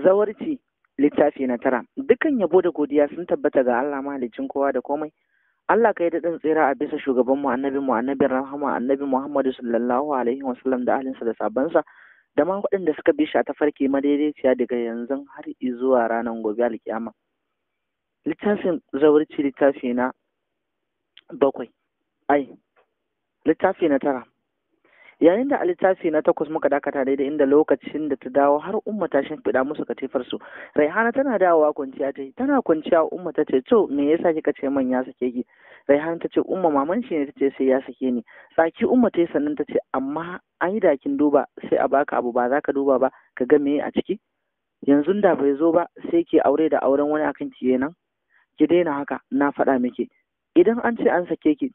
zawarci littafi na tara dukan yabo da godiya sun tabbata ga Allah mahalicin kowa da komai Allah kai daɗin tsira a bisa shugaban mu annabi mu annabi rahama annabi Muhammadu sallallahu alaihi wa sallam da ahlinsa da sabansa da ma waɗanda suka bi shi a tafarki madaidaiciya daga yanzu har zuwa ranar gobe alkiyama littafin zawarci littafi na bakwai ai littafi na tara yayin da a littafi na takwas muka dakata daidai inda lokacin da ta dawo har umma ta shimfiɗa musu katifar su raihana tana dawowa kwanciya ta yi tana kwanciya umma ta ce to me yasa kika ce man ya sake ki raihana ta ce umma maman shi ne ta ce sai ya sake ni tsaki umma ta yi sannan ta ce amma an yi da kin duba sai a baka abu ba za ka duba ba ka ga me a ciki yanzu da bai zo ba sai ke aure da auren wani akan ki nan ki daina haka na faɗa miki idan an ce an sake ki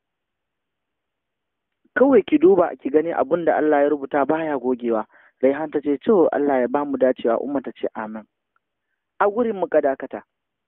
kawai ki duba ki gani abun da Allah ya rubuta baya gogewa Raihan ta ce to Allah ya bamu dacewa umma ta ce amin a gurin muka dakata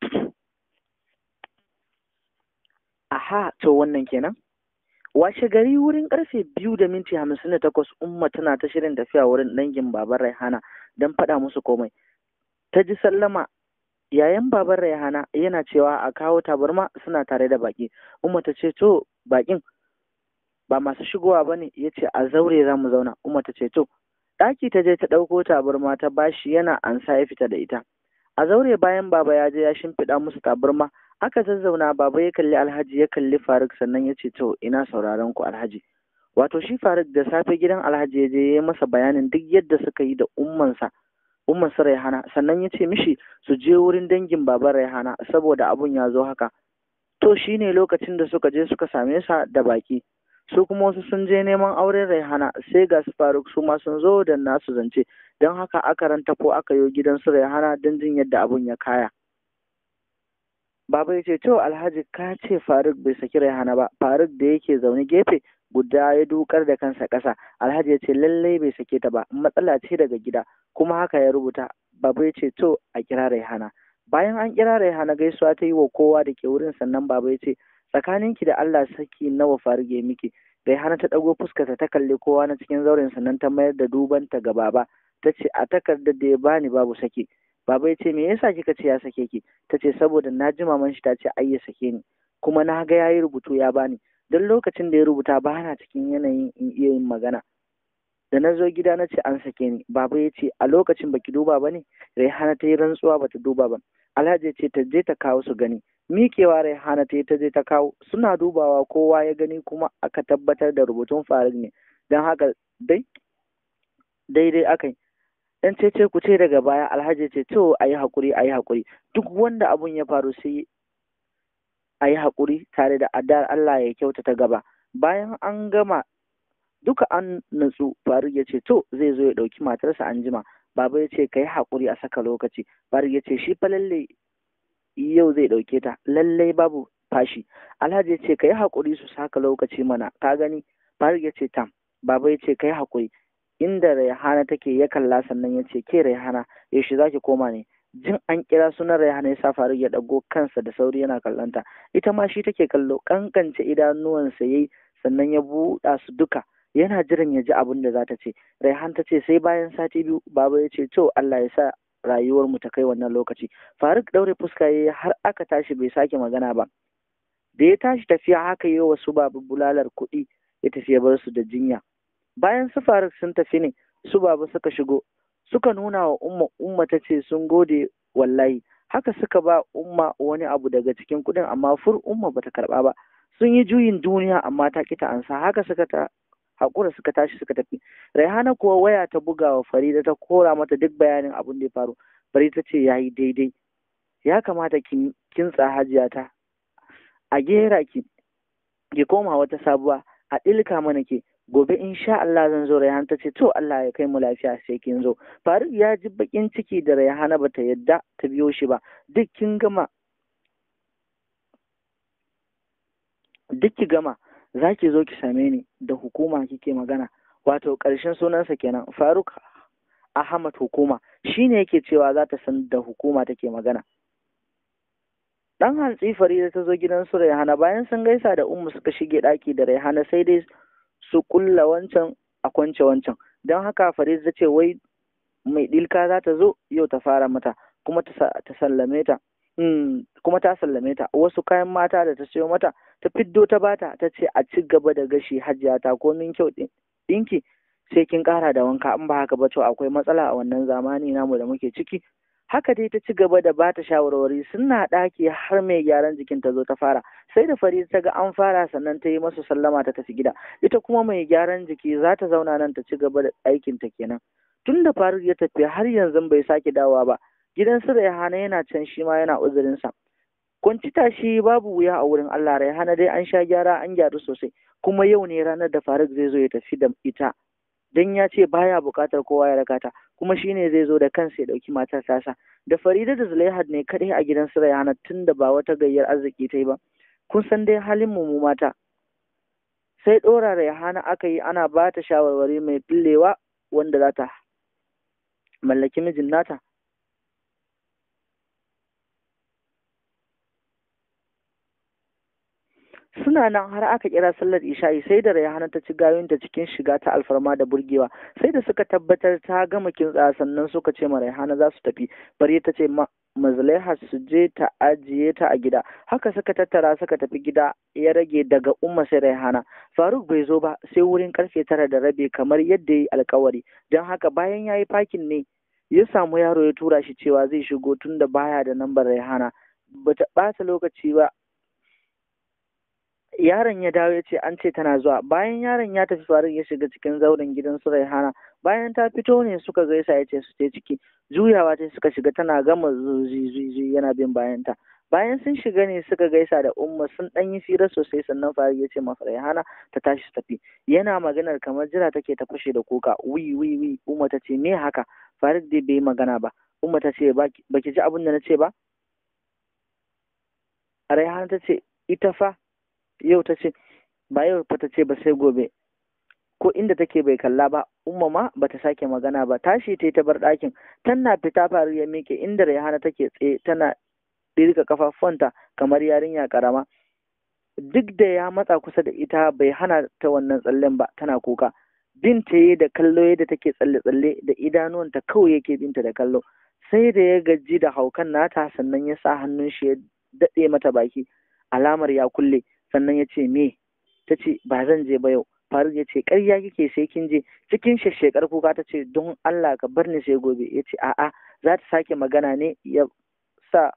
aha to wannan kenan washe gari wurin karfe biyu da minti hamsin da takwas umma tana ta shirin tafiya wurin dangin baban Raihana don faɗa musu komai ta ji sallama yayan baban Raihana yana cewa a kawo tabarma suna tare da baki umma ta ce to bakin ba masu shigowa ba ne ya ce a zaure za mu zauna umma ta ce to ɗaki ta je ta ɗauko tabarma ta bashi yana ansa ya fita da ita a zaure bayan baba ya je ya shimfiɗa musu tabarma aka zazzauna baba ya kalli alhaji ya kalli faruk sannan ya ce to ina sauraron ku alhaji wato shi faruk da safe gidan alhaji ya je ya yi masa bayanin duk yadda suka yi da ummansa ummansa raihana sannan ya ce mishi su je wurin dangin baban raihana saboda abun ya zo haka to shine lokacin da suka je suka same sa da baki su kuma wasu sun je neman auren raihana sai ga su faruk su ma sun zo da nasu zance don haka aka ranta ko aka yo gidan su raihana don jin yadda abun ya kaya baba ya ce to alhaji ka ce faruk bai saki raihana ba faruk da yake zaune gefe guda ya dukar da kansa ƙasa alhaji ya ce lallai bai sake ta ba matsala ce daga gida kuma haka ya rubuta baba ya ce to a kira raihana bayan an kira raihana gaisuwa ta yi wa kowa da ke wurin sannan baba ya ce tsakaninki da Allah saki nawa farge miki Raihana ta ɗago fuskarta ta kalli kowa na cikin zauren sannan ta mayar da dubanta ga baba ta ce a takardar da ya bani babu sake baba ya ce me yasa kika ce ya sake ki ta ce saboda na ji maman shi ta ce ai ya sake ni kuma na ga yayi rubutu ya bani don lokacin da ya rubuta ba na cikin yanayin in iya yin magana da na zo gida na ce an sake ni baba ya ce a lokacin baki duba ba ne Raihana ta yi rantsuwa bata duba ba Alhaji ya ce ta je ta kawo su gani miƙewa Raihana ta ta je ta kawo suna dubawa kowa ya gani kuma aka tabbatar da rubutun Faruk ne don haka dai daidai aka yi dan cece ku ce daga baya Alhaji ce to a yi haƙuri a yi haƙuri duk wanda abun ya faru sai a yi haƙuri tare da adar Allah ya kyauta ta gaba bayan an gama duka an natsu Faruk ya ce to zai zo ya ɗauki matarsa an jima baba ya ce ka yi haƙuri a saka lokaci Faruk ya ce shi fa lalle yau zai ɗauke ta lallai babu fashi alhaji ya ce ka yi haƙuri su saka lokaci mana ka gani faruk ya ce tam baba ya ce ka yi haƙuri inda raihana take ya kalla sannan ya ce ke raihana yaushe za ki koma ne jin an kira sunan raihana ya sa faruk ya ɗago kansa da sauri yana kallonta ita ma shi take kallo kankance idanuwansa yayi sannan ya buɗa su duka yana jiran ya ji abin da za ta ce raihan ta ce sai bayan sati biyu baba ya ce to Allah ya sa rayuwar mu ta kai wannan lokaci faruk daure fuska yayi har aka tashi bai sake magana ba da ya tashi tafiya haka yi wasu babu bulalar kuɗi ya tafi ya bar su da jinya bayan su faruk sun tafi ne su babu suka shigo suka nuna wa umma umma ta ce sun gode wallahi haka suka ba umma wani abu daga cikin kuɗin amma fur umma bata karɓa ba sun yi juyin duniya amma ta kita ansa haka suka ta haƙura suka tashi suka tafi raihana kuwa waya ta buga wa farida ta kora mata duk bayanin abin da ya faru farida ta ce ya yi daidai ya kamata ki kintsa hajiya ta a gera ki ki koma wata sabuwa a ɗilka mana ke gobe insha Allah zan zo Rayhan ta ce to Allah ya kai mu lafiya sai kin zo Faruk ya ji bakin ciki da Rayhana bata yadda ta biyo shi ba duk kin gama duk ki gama za ki zo ki same ni da hukuma kike magana wato ƙarshen sunansa kenan Faruk Ahmad hukuma shine yake cewa za ta san da hukuma take magana dan hantsi Farida ta zo gidan su Raihana bayan sun gaisa da Ummu suka shige ɗaki da Raihana sai dai su kulla wancan a kwance wancan don haka Farida ta ce wai mai dilka za ta zo yau ta fara mata kuma ta sallame ta kuma ta sallame ta wasu kayan mata da ta siyo mata ta fiddo ta bata ta ce a ci gaba da gashi hajiya ta komin kyau ɗinki sai kin ƙara da wanka in ba haka ba to akwai matsala a wannan zamani namu da muke ciki haka dai ta ci gaba da ba ta shawarwari suna ɗaki har mai gyaran jikin ta zo ta fara sai da fari ta ga an fara sannan ta yi masu sallama ta tafi gida ita kuma mai gyaran jiki za ta zauna nan ta ci gaba da aikin ta kenan tun da faruk ya tafi har yanzu bai sake dawowa ba gidan su Raihana yana can shi ma yana uzurinsa kwanci tashi babu wuya a wurin Allah Raihana dai an sha gyara an gyaru sosai kuma yau ne ranar da Faruk zai zo ya tafi da ita dan ya ce baya buƙatar kowa ya rakata kuma shine zai zo da kansa ya ɗauki matar tasa da Farida da Zulaihat ne kadai a gidan su Raihana tunda ba wata gayyar arziki ta yi ba kun san dai halin mu mata sai ɗora Raihana aka yi ana ba ta shawarwari mai fillewa wanda za ta mallaki mijin nata suna nan har aka kira sallar isha'i sai da rayhana ta ci gayunta cikin shiga ta alfarma da burgewa sai da suka tabbatar ta gama kintsa sannan suka ce ma rayhana za su tafi bari ta ce mazlaiha su je ta ajiye ta a gida haka suka tattara suka tafi gida ya rage daga umma sai rayhana faruk bai zo ba sai wurin karfe tara da rabi kamar yadda ya yi alkawari don haka bayan ya yi fakin ne ya samu yaro ya tura shi cewa zai shigo tun da baya da nambar rayhana bata ɓata lokaci ba yaron ya dawo ya ce an ce tana zuwa bayan yaron ya tafi faruk ya shiga cikin zauren gidan su raihana bayan ta fito ne suka gaisa ya ce su je ciki juyawa ta suka shiga tana gama zuzi yana bin bayanta bayan sun shiga ne suka gaisa da umma sun dan yi fira sosai sannan faruk ya ce ma raihana ta tashi su tafi yana maganar kamar jira take ta fashe da kuka wi wi wi umma ta ce me haka faruk dai bai magana ba umma ta ce baki ji abin da na ce ba raihana ta ce ita fa yau ta ce ba yau fa ta ce ba sai gobe ko inda take bai kalla ba umma ma bata sake magana ba tashi ta ta bar ɗakin tana fita faru ya miƙe inda Rayhana take tsaye tana ɗirka kafafuwanta kamar yarinya karama duk da ya matsa kusa da ita bai hana ta wannan tsallen ba tana kuka bin ta yi da kallo yadda take tsalle-tsalle da idanuwanta kawai yake binta da kallo sai da ya gaji da haukan nata sannan ya sa hannun shi ya daɗe mata baki alamar ya kulle sannan ya ce me ta ce ba zan je ba yau faruk ya ce ƙarya kike sai kin je cikin shekar kuka ta ce don Allah ka bar ni sai gobe ya ce a'a za ta sake magana ne ya sa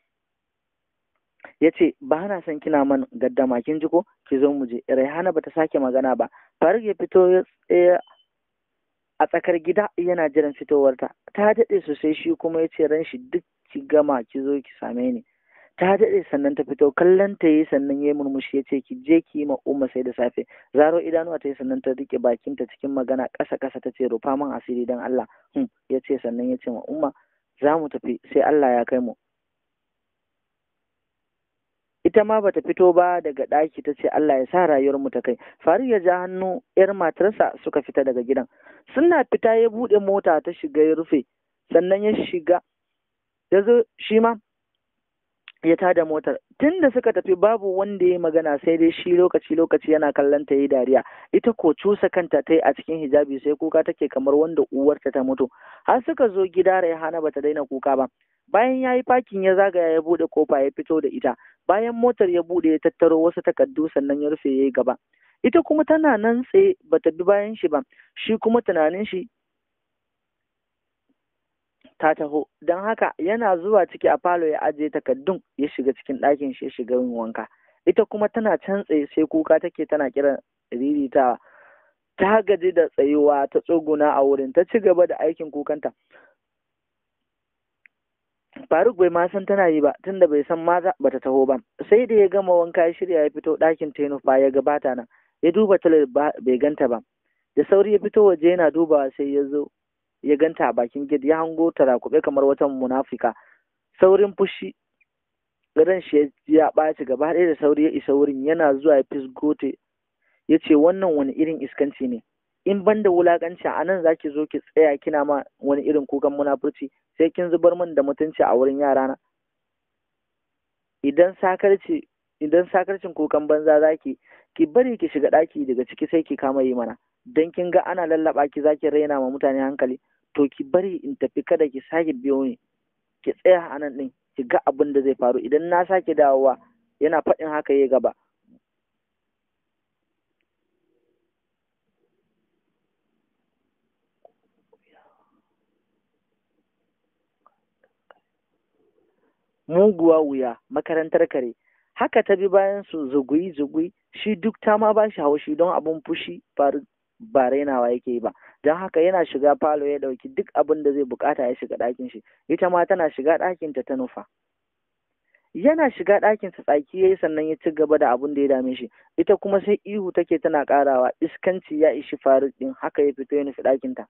ya ce ba na son kina man gaddama kin ji ko ki zo mu je raihana bata sake magana ba faruk ya fito ya tsaya a tsakar gida yana jiran fitowarta ta daɗe sosai shi kuma ya ce ran shi duk ki gama ki zo ki same ni ta daɗe sannan ta fito kallon ta yi sannan ya yi murmushi ya ce ki je ki yi ma umma sai da safe zaro idanuwa ta yi sannan ta rike bakinta cikin magana ƙasa ƙasa ta ce rufa min asiri don Allah hmm. ya ce sannan ya ce ma umma za mu tafi sai Allah ya kai mu ita ma bata fito ba daga ɗaki ta ce Allah ya sa rayuwar mu ta kai Faruk ya ja hannu yar matarsa suka fita daga gidan suna fita ya buɗe mota ta shiga ya rufe sannan ya shiga ya zo shi ma ya tada motar tun da suka tafi babu wanda ya magana sai dai shi lokaci lokaci yana kallon ta yi dariya ita ko cusa kanta ta yi a cikin hijabi sai kuka take kamar wanda uwarta ta mutu har suka zo gida Raihana bata daina kuka ba bayan ya yi fakin ya zagaya ya buɗe kofa ya fito da ita bayan motar ya buɗe ya tattaro wasu takardu sannan ya rufe ya yi gaba ita kuma tana nan tsaye bata bi bayan shi ba shi kuma tunanin shi ta taho don haka yana zuwa ciki a falo ya ajiye takardun ya shiga cikin ɗakin shi ya shiga yin wanka ita kuma tana can tsaye sai kuka take tana kiran ririta ta gaji da tsayuwa ta tsuguna a wurin ta ci gaba da aikin kukanta Faruk bai ma san tana yi ba tunda bai san maza bata taho ba sai da ya gama wanka ya shirya ya fito ɗakin tenufa ya gabata nan ya duba talar bai ganta ba da sauri ya fito waje yana dubawa sai ya zo ya ganta a bakin gid ya hango ta rakube kamar wata munafika saurin fushi ran shi ya ɓaci gaba ɗaya da sauri ya isa wurin yana zuwa ya fisgote ya ce wannan wani irin iskanci ne in ban da wulakanci a nan zaki zo ki tsaya kina ma wani irin kukan munafurci sai kin zubar min da mutunci a wurin yarana idan sakarci idan sakarcin kukan banza zaki ki bari ki shiga ɗaki daga ciki sai ki kama yi mana dan kin ga ana lallaba ki zaki raina ma mutane hankali to ki bari in tafi kada ki sake biyo ni ki tsaya a nan ɗin ki ga abin da zai faru idan na sake dawowa yana faɗin haka ya gaba muguwa wuya makarantar kare haka ta bi bayan su zugui zugui shi duk ta ma ba shi haushi don abin fushi ba rainawa yake yi ba don haka yana shiga falo ya ɗauki duk abin da zai bukata ya shiga ɗakin shi ita ma tana shiga ɗakinta ta nufa yana shiga ɗakinsa tsaki ya yi sannan ya ci gaba da abin da ya dame shi ita kuma sai ihu take tana ƙarawa iskanci ya ishi faruk ɗin haka ya fito ya nufi ɗakinta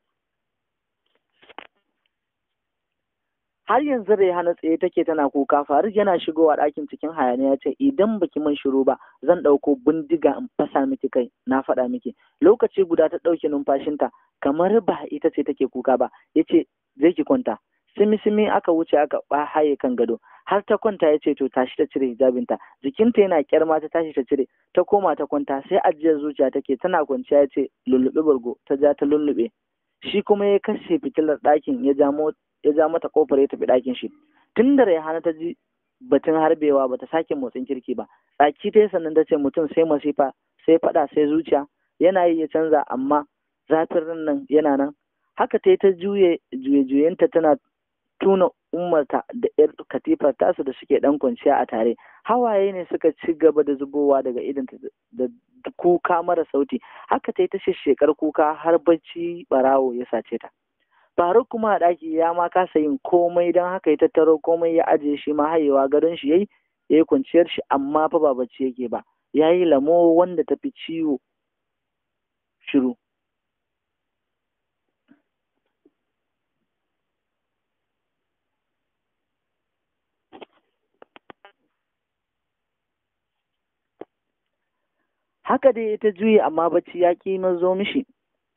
har yanzu Rehana tsaye take tana kuka Faruk yana shigowa ɗakin cikin hayaniya ce idan baki man shiru ba zan ɗauko bindiga in fasa miki kai na faɗa miki lokaci guda ta ɗauke numfashinta kamar ba ita ce take kuka ba yace zai ki kwanta simi simi aka wuce aka ba haye kan gado har ta kwanta ya ce to tashi ta cire hijabinta jikinta yana kyarma ta tashi ta cire ta koma ta kwanta sai ajiyar zuciya take tana kwanciya ya ce lullube bargo ta ja ta lullube shi kuma ya kashe fitilar ɗakin ya ja ya ja mata kofar ya tafi ɗakin shi tun da Raihana ta ji batun harbewa ba ta sake motsin kirki ba tsaki ta sannan ta ce mutum sai masifa sai faɗa sai zuciya yana yi ya canza amma zafin ran nan yana nan haka ta yi ta juye juye juyenta tana tuna ummarta da yar katifar tasu da suke dan kwanciya a tare hawaye ne suka ci gaba da zubowa daga idanta da kuka mara sauti haka ta yi ta shekar kuka har bacci barawo ya sace ta Faruk kuma a ɗaki ya ma kasa yin komai don haka ya tattaro komai ya ajiye shi ma hayewa gadon shi yayi yayi kwanciyar shi amma fa ba bacci yake ba yayi lamo wanda ta fi ciwo shiru haka dai ta juye amma bacci ya ƙi mazo mishi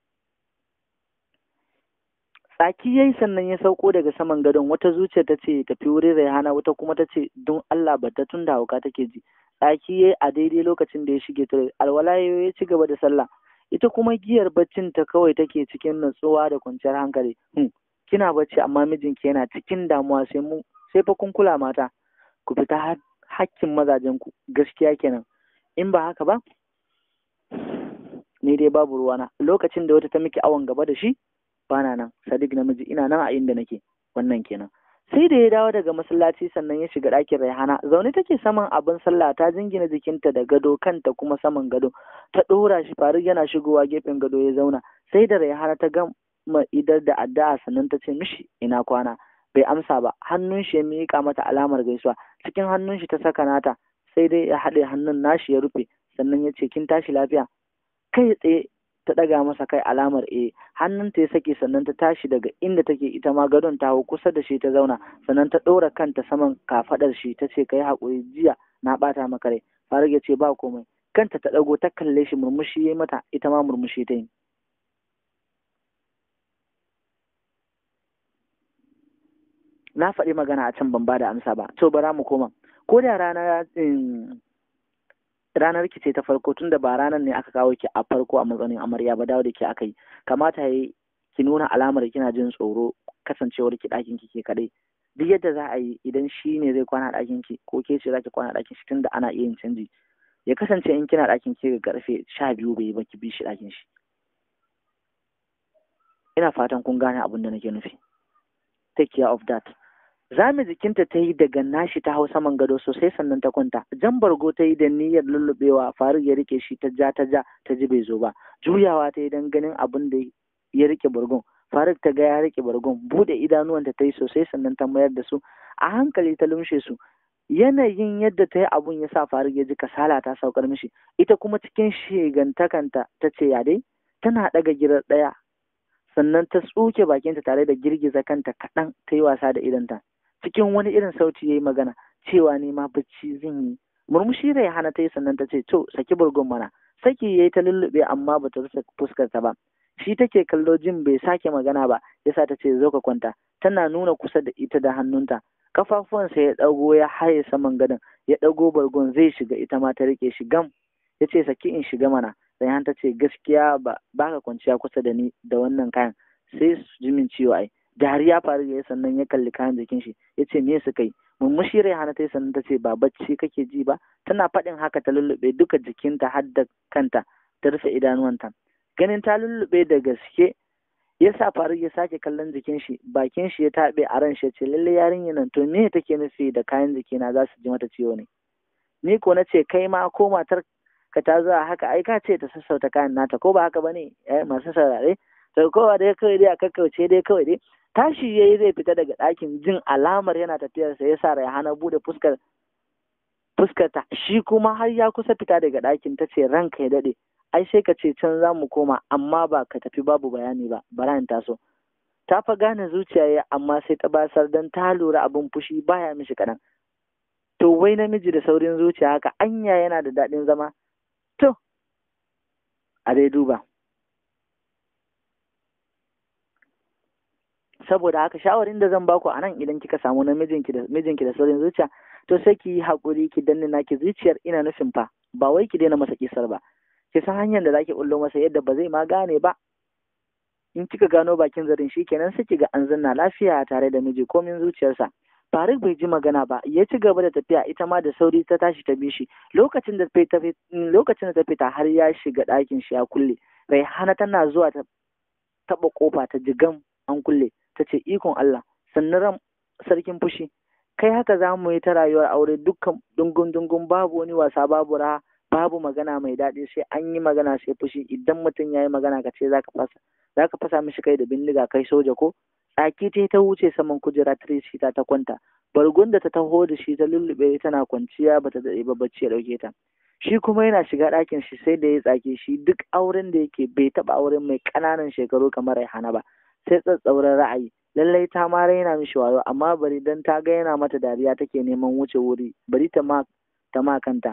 tsaki yayi sannan ya sauko daga saman gadon wata zuciya ta ce tafi wurin Raihana wata kuma ta ce don Allah bata tun da hauka take ji tsaki yayi a daidai lokacin da ya shige ta alwala ya ci gaba da sallah ita kuma giyar baccin ta kawai take cikin natsuwa da kwanciyar hankali hmm. kina bacci amma mijinki yana cikin damuwa sai mu sai fa kun kula mata ku fita hakkin mazajen ku gaskiya kenan in ba haka ba ni dai babu ruwana lokacin da wata ta miki awon gaba da shi bana nan sadiq namiji ina nan a inda nake wannan kenan sai da ya dawo daga masallaci sannan ya shiga ɗakin raihana zaune take saman abin sallah ta jingina jikinta da gado kanta kuma saman gado ta ɗora shi faruk yana shigowa gefen gado ya zauna sai da raihana ta gama idar da addu'a sannan ta ce mishi ina kwana bai amsa ba hannun shi ya miƙa mata alamar gaisuwa cikin hannun shi ta saka nata sai dai ya haɗe hannun nashi ya rufe sannan ya ce kin tashi lafiya kai tsaye ta ɗaga masa kai alamar e hannunta ya sake sannan ta tashi daga inda take ita ma gadon ta hau kusa da shi ta zauna sannan ta ɗora kanta saman kafaɗar shi ta ce kai haƙuri jiya na ɓata maka rai faruk ya ce ba komai kanta ta ɗago ta kalle shi murmushi ya mata ita ma murmushi ta yi na faɗi magana a can ban ba da amsa ba to bara mu koma ko da rana ranar ki ce ta farko tunda ba ranar ne aka kawo ki a farko a matsayin amarya ba dawo da ke aka yi kamata yi ki nuna alamar kina jin tsoro kasancewar ki ɗakin ki ke kaɗai duk yadda za a yi idan shi ne zai kwana ɗakin ki ko ke ce za ki kwana ɗakin shi tunda ana iya yin canji ya kasance in kina ɗakin ki ga karfe sha biyu bai ba ki bi shi ɗakin shi ina fatan kun gane abin da nake nufi take care of that zame jikinta ta yi daga nashi ta hau saman gado sosai sannan ta kwanta jan bargo ta yi da niyyar lullubewa faruk ya rike shi ta ja ta ja ta ji bai zo ba juyawa ta yi don ganin abin da ya rike bargon faruk ta ga ya rike bargon bude idanuwanta ta yi sosai sannan ta mayar da su a hankali ta lumshe su yanayin yadda ta yi abun ya sa faruk ya ji kasala ta saukar mishi ita kuma cikin shigantakanta ta ce ya dai tana ɗaga girar ɗaya sannan ta tsuke bakinta tare da girgiza kanta kaɗan ta yi wasa da idanta cikin wani irin sauti ya yi magana cewa ne ma bacci zan yi murmushi da ya hana ta yi sannan ta ce to saki burgun mana saki ya yi ta lullube amma ba ta rufe fuskarta ba shi take kallo jin bai sake magana ba yasa ta ce zo ka kwanta tana nuna kusa da ita da hannunta kafafuwansa ya ɗago ya haye saman gadon ya ɗago bargon zai shiga ita ma ta rike shi gam ya ce saki in shiga mana Rayhan ta ce gaskiya ba ka kwanciya kusa da ni da wannan kayan sai su ji min ciwo ai dariya faru ya sannan ya kalli kayan jikin shi ya ce me suka yi murmushi Raihana ta yi sannan ta ce ba bacci kake ji ba tana faɗin haka ta lullube duka jikinta har da kanta ta rufe idanuwanta ganin ta lullube da gaske ya sa faru ya sake kallon jikin shi bakin shi ya taɓe a ran shi ce lalle yarinyar nan to me take nufi da kayan jikina za su ji mata ciwo ne ni ko na ce kai ma ko matar ka ta zuwa haka ai ka ce ta sassauta kayan nata ko ba haka bane eh masu saurare to kowa dai kawai dai a kakkauce dai kawai dai tashi yayi zai fita daga ɗakin jin alamar yana tafiyar sa yasa Rayhana bude fuskar fuskarta shi kuma har ya kusa fita daga ɗakin ta ce ranka ya daɗe ai sai ka ce can za mu koma amma ba ka tafi babu bayani ba bara taso ta fa gane zuciya ya amma sai ta basar don ta lura abin fushi baya mishi kaɗan to wai namiji da saurin zuciya haka anya yana da daɗin zama to a dai duba saboda haka shawarin da zan baku a nan idan kika samu namijinki da mijinki da saurin zuciya to sai ki yi haƙuri ki danne naki zuciyar ina nufin fa ba wai ki daina masa kisar ba ki san hanyar da zaki bullo masa yadda ba zai ma gane ba in kika gano bakin zarin shi kenan sai kiga an zanna lafiya tare da miji komin zuciyarsa Faruk bai ji magana ba ya ci gaba da tafiya ita ma da sauri ta tashi ta bi shi lokacin da ta lokacin da ta fita har ya shiga ɗakin shi ya kulle Raihana tana zuwa ta taɓa kofa ta jigam an kulle ta ce ikon Allah sannan ran sarkin fushi kai haka za mu yi ta rayuwar aure dukkan dungun dungun babu wani wasa babu raha babu magana mai daɗi sai an yi magana sai fushi idan mutum ya yi magana ka ce za ka fasa za ka fasa mishi kai da bindiga kai soja ko tsaki ta ta wuce saman kujera Tracy ta ta kwanta bargun da ta taho da shi ta lullube tana kwanciya bata daɗe ba bacci ya ɗauke ta shi kuma yana shiga ɗakin shi sai da ya tsake shi duk auren da yake bai taɓa auren mai ƙananan shekaru kamar Raihana ba sai tsatsauran ra'ayi lallai ta ma raina mishi wayo amma bari dan ta ga yana mata dariya take neman wuce wuri bari ta ma ta ma kanta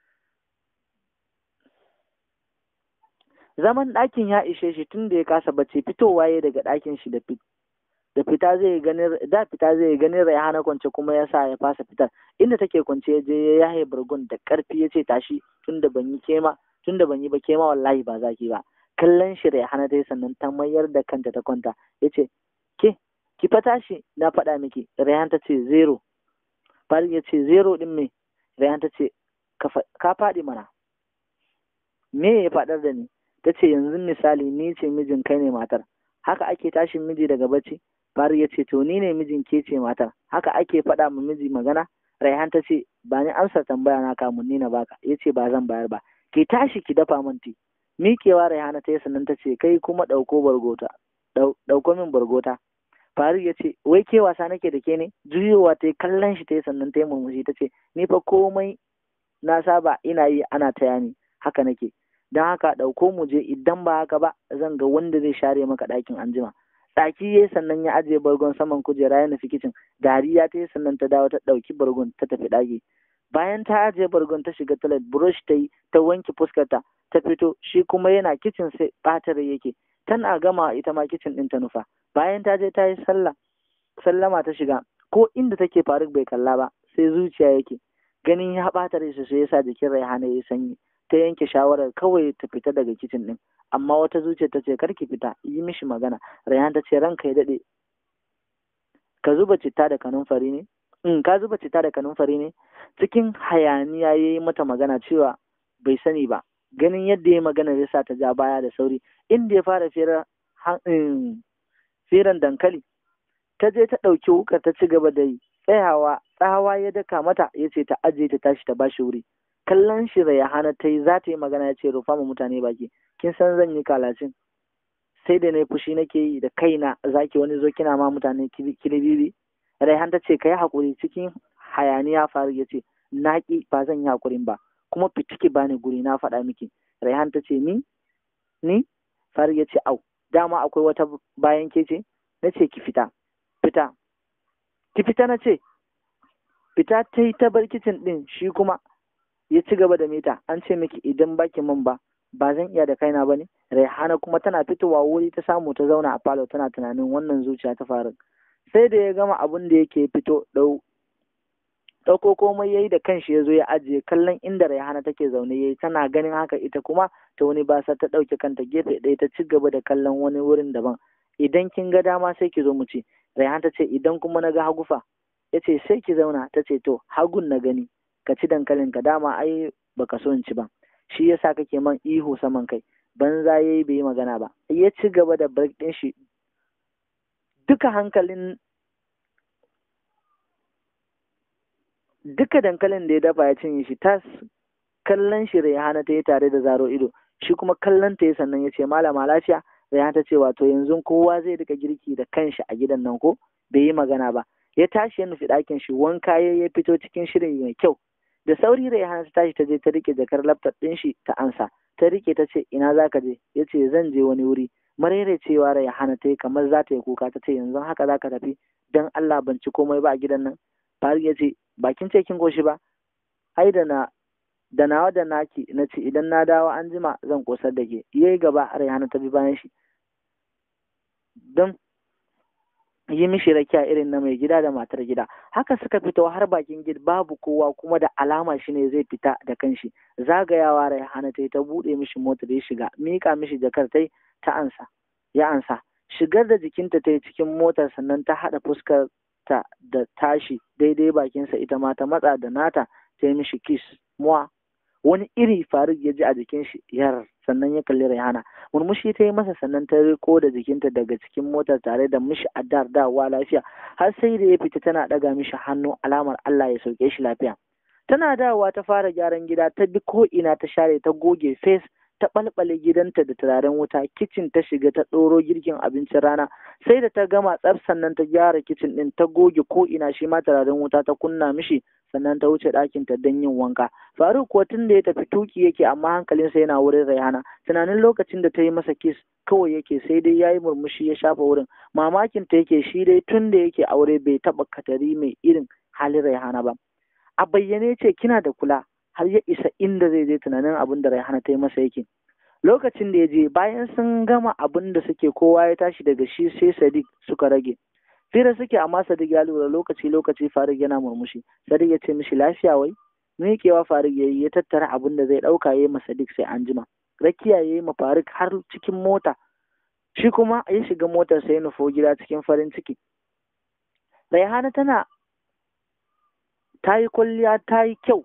zaman ɗakin ya ishe shi tun da ya kasa bacci fitowa ya daga ɗakin shi da da fita zai ganin da fita zai ganin Raihana kwance kuma ya sa ya fasa fitar inda take kwance ya je ya yaye burgun da karfi ya ce tashi tunda ban yi kema tunda ban yi ba kema wallahi ba zaki ba kallon shi Raihana dai sannan ta mayar da kanta ta kwanta ya ce ke ki fa tashi na faɗa miki Rayhan ta ce zero Farid ya ce zero din me Rayhan ta ce ka faɗi mana me ya faɗar da ni ta ce yanzu misali ni ce mijin kai ne matar haka ake tashin miji daga bacci Farid ya ce to ni ne mijin ke ce matar haka ake faɗa ma miji magana Rayhan ta ce ba ni amsa tambaya na kamun ni na baka ya ce ba zan bayar ba ki tashi ki dafa min ti miƙewa Rayhana ta yi sannan ta ce kai kuma ɗauko bargota ɗauko min bargota Farid ya ce wai ke wasa nake da ke ne juyowa ta yi kallon shi ta yi sannan ta yi murmushi ta ce ni fa komai na saba ina yi ana taya ni haka nake don haka ɗauko mu je idan ba haka ba zan ga wanda zai share maka ɗakin anjima tsaki ya sannan ya ajiye bargon saman kujera ya nufi kicin dariya ta yi sannan ta dawo ta ɗauki bargon ta tafi ɗaki bayan ta ajiye bargon ta shiga toilet brush ta yi ta wanke fuskarta ta fito shi kuma yana kicin sai ɓatar yake tana gama ita ma kicin ɗin ta nufa bayan ta je ta yi sallah sallama ta shiga ko inda take faruk bai kalla ba sai zuciya yake ganin ya ɓata rai sai yasa jikin raihana ya sanyi ta yanke shawarar kawai ta fita daga kicin ɗin amma wata zuciya ta ce karki fita yi mishi magana rayhan ta ce ranka ya daɗe ka zuba citta da kanunfari ne in ka zuba citta da kanunfari ne cikin hayaniya ya yi mata magana cewa bai sani ba ganin yadda ya magana ya sa ta ja baya da sauri inda ya fara firar firan dankali ta je ta ɗauki wukar ta ci gaba da yi tsayawa tsawa ya daka mata ya ce ta ajiye ta tashi ta bashi wuri kallon shi da hana ta yi za ta yi magana ya ce rufa ma mutane baki kin san zan yi kalacin sai da na fushi nake yi da kaina zaki wani zo kina ma mutane kilibibi Raihan ta ce ka yi haƙuri cikin hayaniya faru ya ce na ƙi ba zan yi haƙurin ba kuma fitiki ba ni guri na faɗa miki Raihan ta ce ni ni faru ya ce au dama akwai wata bayan ke ce na ce ki fita fita ki fita na ce fita ta yi ta bar kicin ɗin shi kuma ya ci gaba da mita an ce miki idan baki min ba ba zan iya da kaina ba ne Raihana kuma tana fitowa wuri ta samu ta zauna a falo tana tunanin wannan zuciya ta faru sai da ya gama abin da yake fito ɗau ɗauko komai yayi da kanshi ya zo ya ajiye kallon inda Raihana take zaune yayi tana ganin haka ita kuma ta wani basa ta ɗauke kanta gefe ɗaya ta ci gaba da kallon wani wurin daban idan kin ga dama sai ki zo mu ci Rayhan ta ce idan kuma na ga hagu fa ya ce sai ki zauna ta ce to hagun na gani ka ci dankalin ka dama ai baka so in ci ba shi yasa kake man ihu saman kai banza yayi bai yi magana ba ya ci gaba da break din shi duka hankalin duka dankalin da ya dafa ya cinye shi tas kallon shi Rayhana ta yi tare da zaro ido shi kuma kallon ta yi sannan ya ce malama lafiya Rayhana ta ce wato yanzu kowa zai rika girki da kanshi a gidan nan ko bai yi magana ba ya tashi ya nufi ɗakin shi wanka ya ya fito cikin shirin mai kyau da sauri Rayhana ta tashi ta je ta rike jakar laptop ɗin shi ta ansa ta rike ta ce ina za ka je ya ce zan je wani wuri marere cewa Rayhana ta yi kamar za ta yi kuka ta ce yanzu haka za ka tafi dan Allah ban ci komai ba a gidan nan Faruk ya ce bakin ce kin goshi ba ai da na da nawa da naki na ce idan na dawo an jima zan kosar da ke yayi gaba Rayhana ta bi bayan shi don yi mishi rakiya irin na mai gida da matar gida haka suka fito har bakin gid babu kowa kuma da alama shi ne zai fita da kanshi zagayawa Rayhana ta yi ta buɗe mishi motar ya shiga mika mishi jakar ta ta ansa ya ansa shigar da jikinta ta yi cikin motar sannan ta haɗa fuskar ta da tashi daidai bakinsa ita ma ta matsa da nata ta yi mishi kiss muwa wani iri faruk ya ji a jikin shi yar sannan ya kalli Rayhana murmushi ta yi masa sannan ta riko da jikinta daga cikin motar tare da mishi addar dawa lafiya har sai da ya fita tana ɗaga mishi hannu alamar Allah ya sauke shi lafiya tana dawowa ta fara gyaran gida ta bi ko ina ta share ta goge face ta ɓalɓale gidanta da turaren wuta kicin ta shiga ta ɗoro girkin abincin rana sai da ta gama tsaf sannan ta gyara kicin ɗin ta goge ko ina shi ma turaren wuta ta kunna mishi sannan ta wuce ɗakin ta don yin wanka faruk kuwa tun da ya tafi tuki yake amma hankalinsa yana wurin rayana tunanin lokacin da ta yi masa kis kawai yake sai dai ya yi murmushi ya shafa wurin mamakin ta yake shi dai tun da yake aure bai taɓa katari mai irin halin rayhana ba a bayyane ce kina da kula har ya isa inda zai je tunanin abin da Raihana ta yi masa yake. Lokacin da ya je bayan sun gama abin da suke kowa ya tashi daga shi sai Sadiq suka rage. Fira suke amma Sadiq ya lura lokaci lokaci Farid yana murmushi. Sadiq ya ce mishi lafiya wai? Miƙewa Farid ya yi ya tattara abin da zai ɗauka ya yi ma Sadiq sai an jima. Rakiya ya yi ma Farid har cikin mota. Shi kuma ya shiga motar sai ya nufo gida cikin farin ciki. Raihana tana ta yi kwalliya ta yi kyau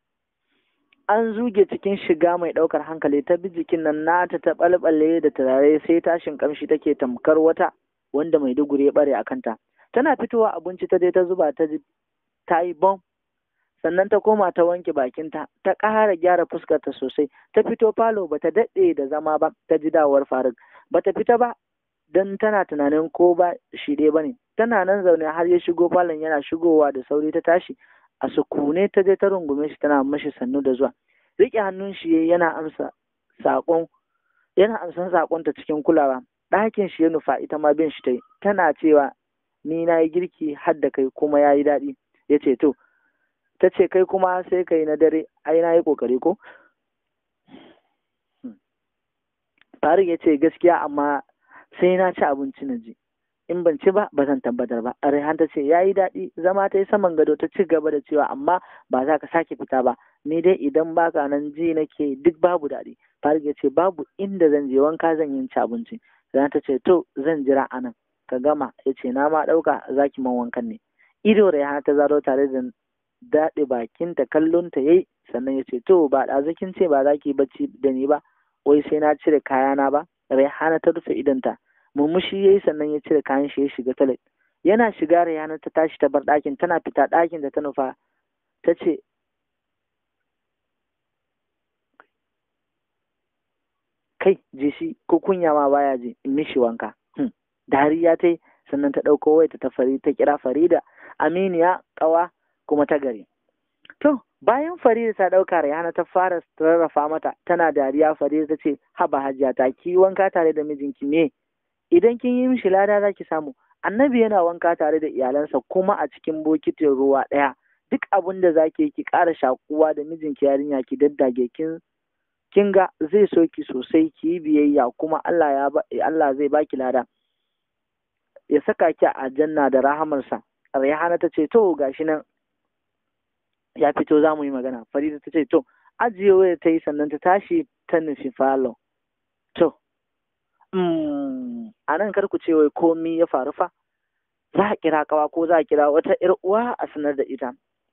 an zuge cikin shiga mai ɗaukar hankali ta bi jikin nan nata ta ɓalɓale da turare sai tashin ƙamshi take tamkar wata wanda mai duguri ya ɓare a kanta tana fitowa abinci ta je ta zuba ta ji ta yi bom sannan ta koma ta wanke bakinta ta ƙara gyara fuskarta sosai ta fito falo bata daɗe da zama ba ta ji dawar faruk bata fita ba don tana tunanin ko ba shi ɗaya ba ne tana nan zaune har ya shigo falon yana shigowa da sauri ta tashi a sukune ta je ta rungume shi tana mashi sannu da zuwa riƙe hannun shi yana amsa saƙon yana amsan saƙon ta cikin kulawa ɗakin shi ya nufa ita ma bin shi ta yi tana cewa ni na yi girki har da kai kuma ya yi daɗi ya ce to ta ce kai kuma sai kai na dare ai na yi ƙoƙari ko Faruk ya ce gaskiya amma sai na ci abinci na ji in ban ci ba ba zan tabbatar ba Rehan ta ce ya yi daɗi zama ta yi saman gado ta ci gaba da cewa amma ba za ka sake fita ba ni dai idan baka nan ji nake duk babu daɗi Faruk ya ce babu inda zan je wanka zan yi ci abinci Rehan ta ce to zan jira a nan ka gama ya ce na ma ɗauka za ki man wankan ne ido Rehan ta zaro tare da daɗe bakinta kallon ta yayi sannan ya ce to ba ɗazukin ce ba za ki bacci da ni ba wai sai na cire kayana ba Rayhana ta rufe idonta murmushi yayi sannan ya cire kayan shi ya shiga toilet yana shiga Rayhana ta tashi ta bar ɗakin tana fita ɗakin da ta nufa ta ce kai je shi ko kunya ma baya je in mishi wanka dariya ta yi sannan ta ɗauko wayarta ta fari ta kira Farida Aminiya ƙawa kuma ta gari to bayan Farida ta ɗauka Rayhana ta fara rarrafa mata tana dariya Farida ta ce haba hajiya ta ki wanka tare da mijinki me idan kin yi mishi lada za ki samu annabi yana wanka tare da iyalansa kuma a cikin bokitin ruwa ɗaya duk abin da za ki ki ƙara shakuwa da mijinki yarinya ki daddage kin kin ga zai so ki sosai ki yi biyayya kuma Allah ya Allah zai baki lada ya saka ki a janna da rahamarsa Rayhana ta ce to gashi nan ya fito za mu yi magana farida ta ce to ajiye waya ta yi sannan ta tashi ta nufi falo to a nan kar ku ce wai komi ya faru fa za a kira kawa ko za a kira wata ƴar uwa a sanar da ita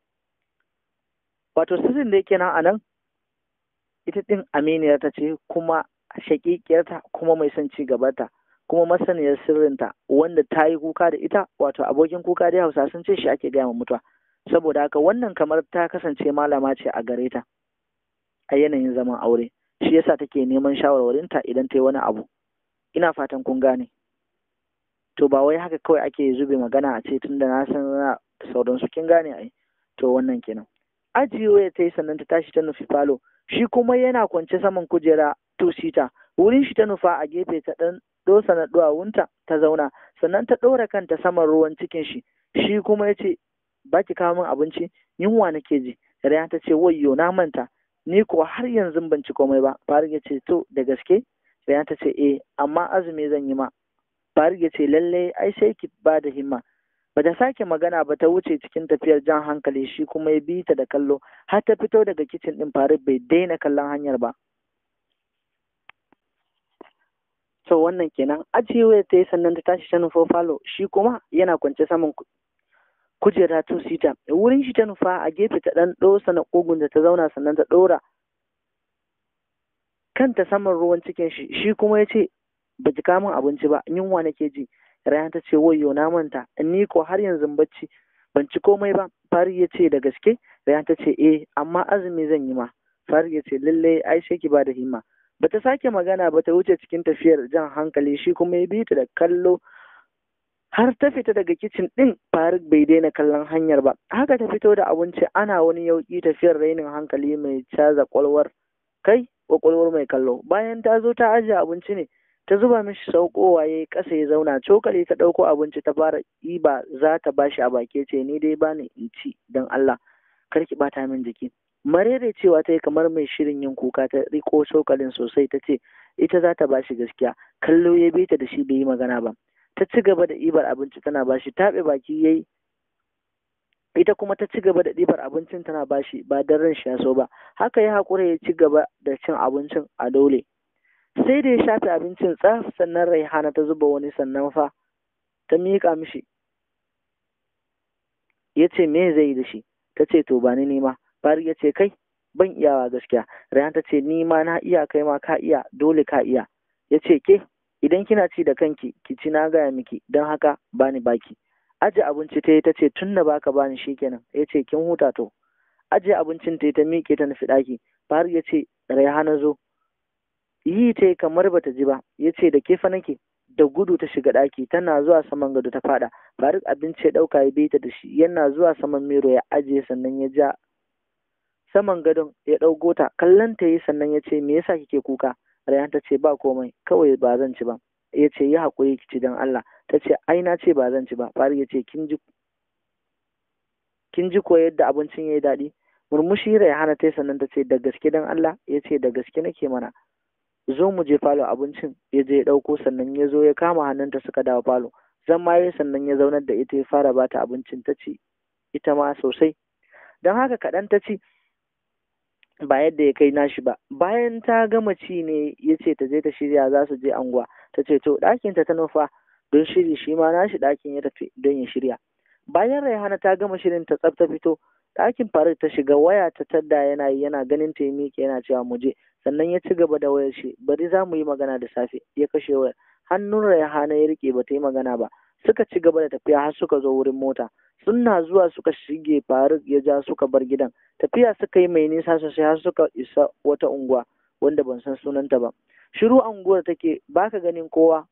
wato sirrin da yake nan a nan ita ɗin aminiyar ta ce kuma shaƙiƙiyarta kuma mai son ci gabata kuma masaniyar sirrinta wanda ta yi kuka da ita wato abokin kuka dai hausa sun ce shi ake gaya ma mutuwa saboda haka wannan kamar ta kasance malama ce a gare ta a yanayin zaman aure shi yasa take neman shawarwarinta idan ta yi wani abu ina fatan kun gane to ba wai haka kawai ake zube magana a ce tunda na san na sauransu kin gane ai to wannan kenan ajiye ta yi sannan ta tashi ta nufi falo shi kuma yana kwance saman kujera two seater wurin shi ta nufa a gefe ta dan dosa na duwawunta ta zauna sannan ta ɗora kanta saman ruwan cikin shi shi kuma ya ce ba ki kawo min abinci yunwa nake ji Raya ta ce wayyo na manta ni ko har yanzu ban ci komai ba Faruk ya ce to da gaske Raya ta ce eh amma azumi zan yi ma Faruk ya ce lalle ai sai ki ba da himma ba ta sake magana ba ta wuce cikin tafiyar jan hankali shi kuma ya bi ta da kallo har ta fito daga kicin din Faruk bai daina kallon hanyar ba to wannan kenan ajiyewa ta yi sannan ta tashi ta nufo falo shi kuma yana kwance saman kujera two sita wurin shi ta nufa a gefe ta dan dosa na kogun da ta zauna sannan ta dora kanta saman ruwan cikin shi shi kuma ya ce ba ji kamun abinci ba yunwa nake ji rayan ta ce wayo na manta ni ko har yanzu bacci ban ci komai ba fari ya ce da gaske rayan ta ce eh amma azumi zan yi ma fari ya ce lallai ai sai ki ba da himma bata sake magana ba ta wuce cikin tafiyar jan hankali shi kuma ya bi ta da kallo har ta fita daga kicin ɗin Faruk bai daina kallon hanyar ba haka ta fito da abinci ana wani yauki tafiyar rainin hankali mai caza kwalwar kai kwakwalwar mai kallo bayan ta zo ta ajiye abinci ne ta zuba mishi saukowa ya yi ƙasa ya zauna cokali ta ɗauko abinci ta fara ɗiba za ta bashi a baki ce ni dai bani in ci don Allah kar ki bata min jiki marere cewa ta yi kamar mai shirin yin kuka ta riko cokalin sosai ta ce ita za ta bashi gaskiya kallo ya bi ta da shi bai yi magana ba ta ci gaba da ɗibar abinci tana bashi taɓe baki yayi ita kuma ta ci gaba da ɗibar abincin tana bashi ba don ran shi ya so ba haka ya haƙura ya ci gaba da cin abincin a dole sai da ya shafe abincin tsaf sannan raihana ta zuba wani sannan fa ta miƙa mishi ya ce me zai yi da shi ta ce to ba ni nema Fari ya ce kai ban iyawa gaskiya raihana ta ce ni ma na iya kai ma ka iya dole ka iya ya ce ke idan kina ci da kanki ki ci na gaya miki don haka bani baki aje abinci ta yi ta ce tun da baka bani shikenan ya ce kin huta to aje abincin ta yi ta miƙe ta nufi ɗaki Fahar ya ce Raihana zo yi ta yi kamar bata ji ba ya ce da kefa nake da gudu ta shiga ɗaki tana zuwa saman gado ta faɗa Faruk abinci ya ɗauka ya ta da shi yana zuwa saman miro ya ajiye sannan ya ja saman gadon ya ɗauko ta kallon ta yi sannan ya ce me yasa kike kuka Rayhan ta ce ba komai kawai ba zan ci ba ya ce yi haƙuri ki ci don Allah ta ce ai na ce ba zan ci ba Faruk ya ce kin ji kin ji ko yadda abincin ya yi daɗi murmushi Rayhana ta sannan ta ce da gaske don Allah ya ce da gaske nake mana zo mu je falo abincin ya je ya ɗauko sannan ya zo ya kama hannunta suka dawo falo zan ma sannan ya zaunar da ita ya fara bata abincin ta ci ita ma sosai don haka kaɗan ta ci ba yadda ya kai nashi ba bayan ta gama ci ne ya ce ta je ta shirya za su je anguwa ta ce to ɗakin ta nufa don shiri shi ma nashi ɗakin ya tafi don ya shirya bayan raihana ta gama shirin ta tsafta fito ɗakin faruk ta shiga waya ta tadda yana yi yana ganin ta miƙe yana cewa mu je sannan ya ci gaba da wayar shi bari za mu yi magana da safe ya kashe wayar hannun raihana ya rike ba ta yi magana ba suka ci gaba da tafiya har suka zo wurin mota suna zuwa suka shige faruk ya ja suka bar gidan tafiya suka yi mai nisa sosai har suka isa wata unguwa wanda ban san sunanta ba shiru unguwar take baka ganin kowa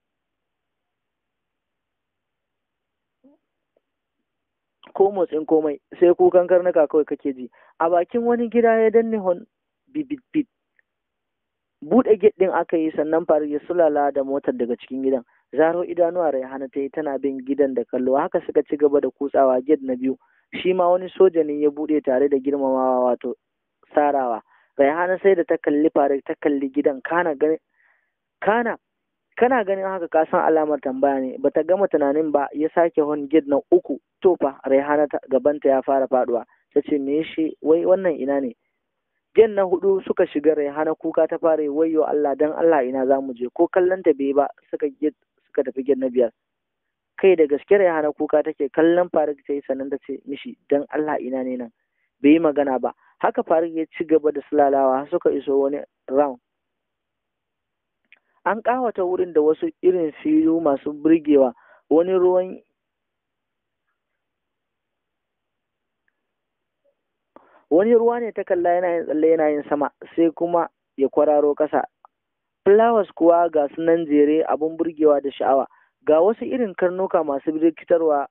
ko motsin komai sai kukan karnuka kawai kake ji a bakin wani gida ya danne hon bibit buɗe gate ɗin aka yi sannan faru ya sulala da motar daga cikin gidan zaro idanuwa raihana ta yi tana bin gidan da kallo haka suka ci gaba da kutsawa gate na biyu shi ma wani soja ne ya buɗe tare da girmamawa wato sarawa raihana sai da ta kalli faru ta kalli gidan kana gani kana kana ganin haka ka san alamar tambaya ne bata gama tunanin ba ya sake hon gate na uku to fa raihana gabanta ya fara faduwa ta ce me shi wai wannan ina ne gen na hudu suka shiga raihana kuka ta fara wayyo Allah dan Allah ina za mu je ko kallon ta bai ba suka suka tafi gidan na biyar kai da gaske Rayhana kuka take kallon Faruk ta yi sannan ta ce mishi dan Allah ina ne nan bai yi magana ba haka Faruk ya ci gaba da sulalawa suka iso wani round an ƙawata wurin da wasu irin filu masu burgewa wani ruwan wani ruwa ne ta kalla yana yin tsalle yana yin sama sai kuma ya kwararo ƙasa flowers kuwa ga su nan jere abun burgewa da sha'awa ga wasu irin karnuka masu rikitarwa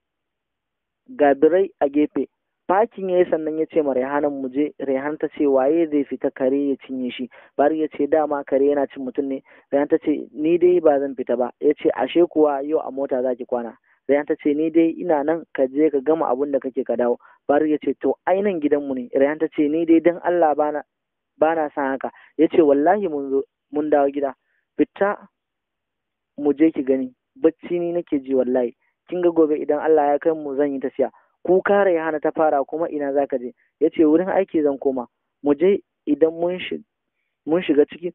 ga birai a gefe fakin ya yi sannan ya ce ma Rehanan mu je Rehan ta ce waye zai fita kare ya cinye shi bari ya ce dama kare yana cin mutum ne Rehan ta ce ni dai ba zan fita ba ya ce ashe kuwa yau a mota za ki kwana Rehan ta ce ni dai ina nan ka je ka gama abun da kake ka dawo bari ya ce to ainan gidanmu ne Rehan ta ce ni dai dan Allah bana bana san haka ya ce wallahi mun zo mun dawo gida fita mu je ki gani bacci ni nake ji wallahi kin ga gobe idan Allah ya kai mu zan yi tafiya kuka hana ta fara kuma ina za ka je ya ce wurin aiki zan koma mu je idan mun shiga ciki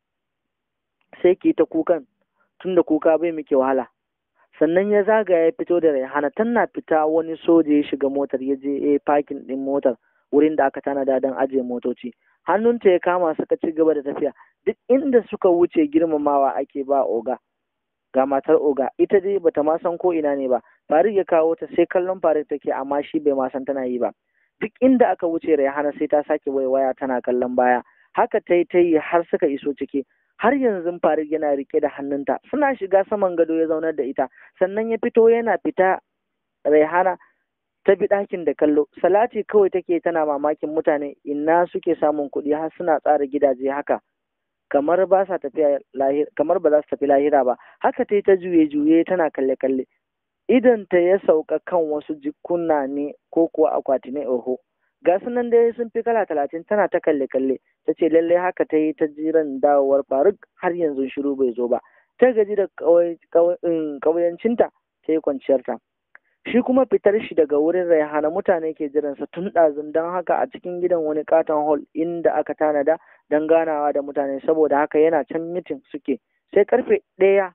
sai ki ta kukan tunda kuka bai muke wahala sannan ya zaga ya fito da raihana tana fita wani soja ya shiga motar ya je ya fakin din motar wurin da aka tanada don ajiye motoci hannunta ya kama suka ci gaba da tafiya duk inda suka wuce girmamawa ake ba oga ga matar oga ita dai bata ma san ko ina ne ba Farid ya kawo ta sai kallon Farid take amma shi bai ma san tana yi ba duk inda aka wuce Rayhana sai ta sake waiwaya tana kallon baya haka ta yi ta yi har suka iso ciki har yanzu Farid yana rike da hannunta suna shiga saman gado ya zaunar da ita sannan ya fito yana fita Rayhana ta bi ɗakin da kallo salati kawai take tana mamakin mutane ina suke samun kuɗi har suna tsara gidaje haka kamar ba sa tafiya lahira kamar ba za su tafi lahira ba haka ta yi ta juye juye tana kalle kalle idan ta ya sauka kan wasu jikuna ne ko kuwa akwati ne oho ga su nan dai sun fi kala talatin tana ta kalle kalle ta ce lallai haka ta yi ta jiran dawowar faruk har yanzu shiru bai zo ba ta gaji da ƙauyancinta ta yi kwanciyarta shi kuma fitar shi daga wurin raihana mutane ke jiransa tun ɗazun don haka a cikin gidan wani katon hall inda aka tanada don ganawa da mutane saboda haka yana can mitin suke sai karfe ɗaya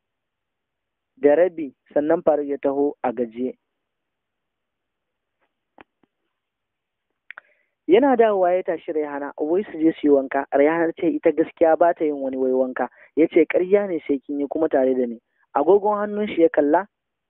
da rabi sannan faru ya taho a gajiye yana dawowa ya tashi raihana wai su je su yi wanka raihana ce ita gaskiya ba ta yin wani wai wanka ya ce ƙarya ne sai kin yi kuma tare da ni agogon hannun shi ya kalla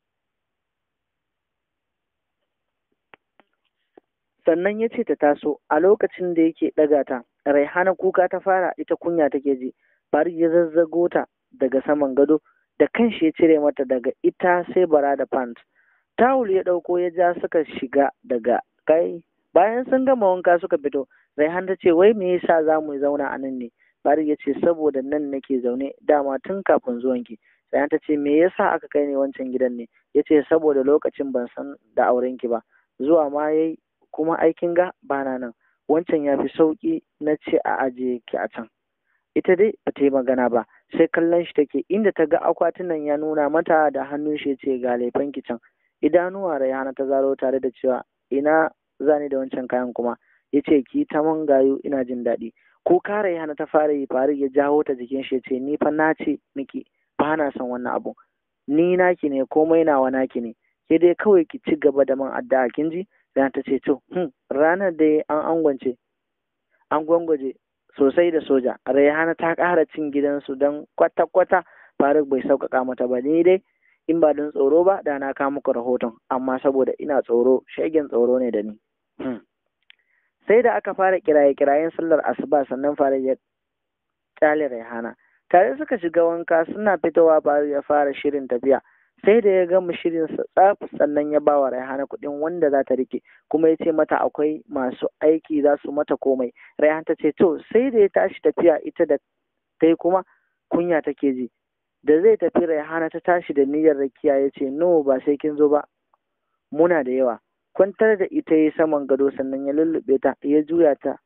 sannan ya ce ta taso a lokacin da yake ɗaga ta raihana kuka ta fara ita kunya take ji farid ya zazzago ta daga saman gado da kanshi ya cire mata daga ita sai bara da pant tawul ya ɗauko ya ja suka shiga daga kai bayan sun gama wanka suka fito raihan ta ce wai me yasa za mu zauna a nan ne farid ya ce saboda nan nake zaune dama tun kafin zuwanki raihan ta ce me yasa aka kai ni wancan gidan ne ya ce saboda lokacin ban san da aurenki ba zuwa ma yayi kuma aikin ga bana nan wancan ya fi sauƙi na ce a ajiye ki a can ita dai ba ta yi magana ba sai kallon shi take inda ta ga akwatunan ya nuna mata da hannun shi ce ga laifin ki can idanuwa rayana ta zaro tare da cewa ina zani da wancan kayan kuma ya ce ki ta man gayu ina jin daɗi ko kare yana ta fara yi faru ya jawo ta jikin shi ya ce ni fa na ce miki ba na son wannan abu ni naki ne komai nawa naki ne ke dai kawai ki ci gaba da man addu'a kin ji Yana ta ce to hmm, ranar da an angwance an gwangwaje sosai da soja Raihana ta ƙara cin gidansu don kwata-kwata Faruk bai sauƙaƙa mata ba ni dai in ba don tsoro ba da na kawo muku rahoton amma saboda ina tsoro shegen tsoro ne da ni sai da aka fara kiraye-kirayen sallar asuba sannan Faruk ya kyale Raihana tare suka shiga wanka suna fitowa Faruk ya fara shirin tafiya sai da ya gama shirin sa tsaf sannan ya bawa Raihana kuɗin wanda za ta rike kuma ya ce mata akwai masu aiki za su mata komai Raihana ta ce to sai da ya tashi tafiya ita da ta yi kuma kunya take ji da zai tafi Raihana ta tashi da niyyar rakiya ya ce no ba sai kin zo ba muna da yawa kwantar da ita ya saman gado sannan ya lullube ta ya juya ta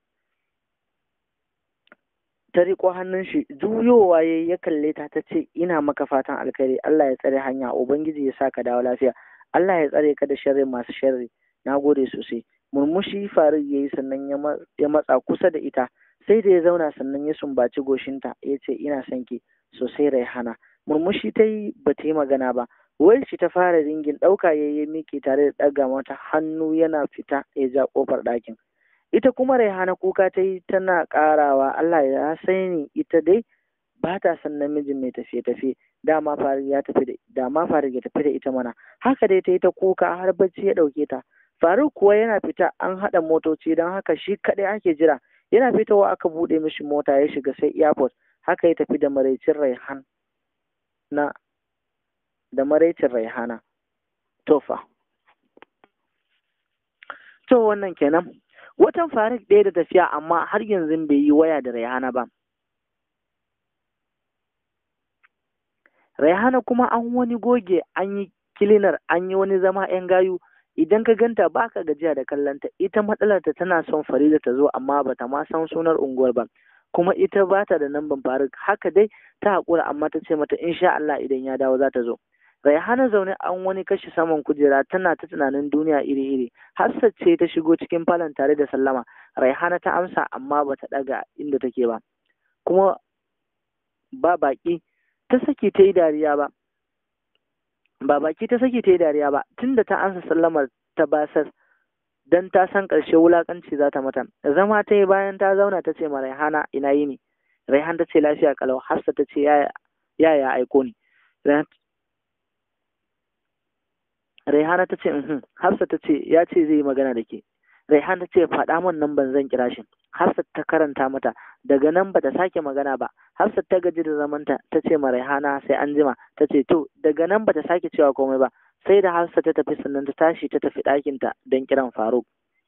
ta riko hannun shi juyowa ya ya kalle ta ta ce ina maka fatan alkhairi Allah ya tsare hanya ubangiji ya sa ka dawo lafiya Allah ya tsare ka da sharri masu sharri na gode sosai murmushi farid ya yi sannan ya matsa kusa da ita sai da ya zauna sannan ya sumbaci goshinta ya ce ina son ki sosai raihana murmushi ta yi ba ta yi magana ba wayar shi ta fara ringin ɗauka ya yi miki tare da ɗaga mata hannu yana fita ya ja ƙofar ɗakin ita kuma raihana kuka ta yi tana ƙarawa Allah ya sani ita dai ba ta son namijin mai tafiye-tafiye dama farid ya tafi da dama farid ya tafi da ita mana haka dai ta yi ta kuka har bacci ya ɗauke ta faruk kuwa yana fita an haɗa motoci don haka shi kaɗai ake jira yana fitowa aka buɗe mishi mota ya shiga sai airport haka ya tafi da maraicin raihan na da maraicin raihana tofa to wannan kenan watan faruk ɗaya da tafiya amma har yanzu bai yi waya da raihana ba raihana kuma an wani goge an yi kilinar an yi wani zama yan gayu idan ka ganta ba ka gajiya da kallonta ita matsalarta tana son farida ta zo amma bata ma san sunar unguwar ba kuma ita ba ta da namban faruk haka dai ta haƙura amma ta ce mata insha Allah idan ya dawo za ta zo Raihana zaune an wani kashi saman kujera tana ta tunanin duniya iri-iri. Hafsat ce ta shigo cikin falon tare da sallama. Raihana ta amsa amma ba ta ɗaga inda take ba. Kuma ba baki ta saki ta yi dariya ba. Ba baki ta saki ta yi dariya ba tunda ta amsa sallamar ta basar dan ta san ƙarshe wulaƙanci za ta mata. Zama ta yi bayan ta zauna ta ce ma Raihana ina yi ne. Raihan ta ce lafiya kalau Hafsat ta ce yaya ya aiko ni. Raihana ta ce mhm Hafsat ta ce ya ce zai yi magana da ke. Raihana ta ce faɗa min nan ban zan kira shi. Hafsat ta karanta mata daga nan ba ta sake magana ba. Hafsat ta gaji da zamanta ta ce ma Raihana sai an jima ta ce to daga nan ba ta sake cewa komai ba. Sai da Hafsat ta tafi sannan ta tashi ta tafi ɗakinta don kiran Faruk.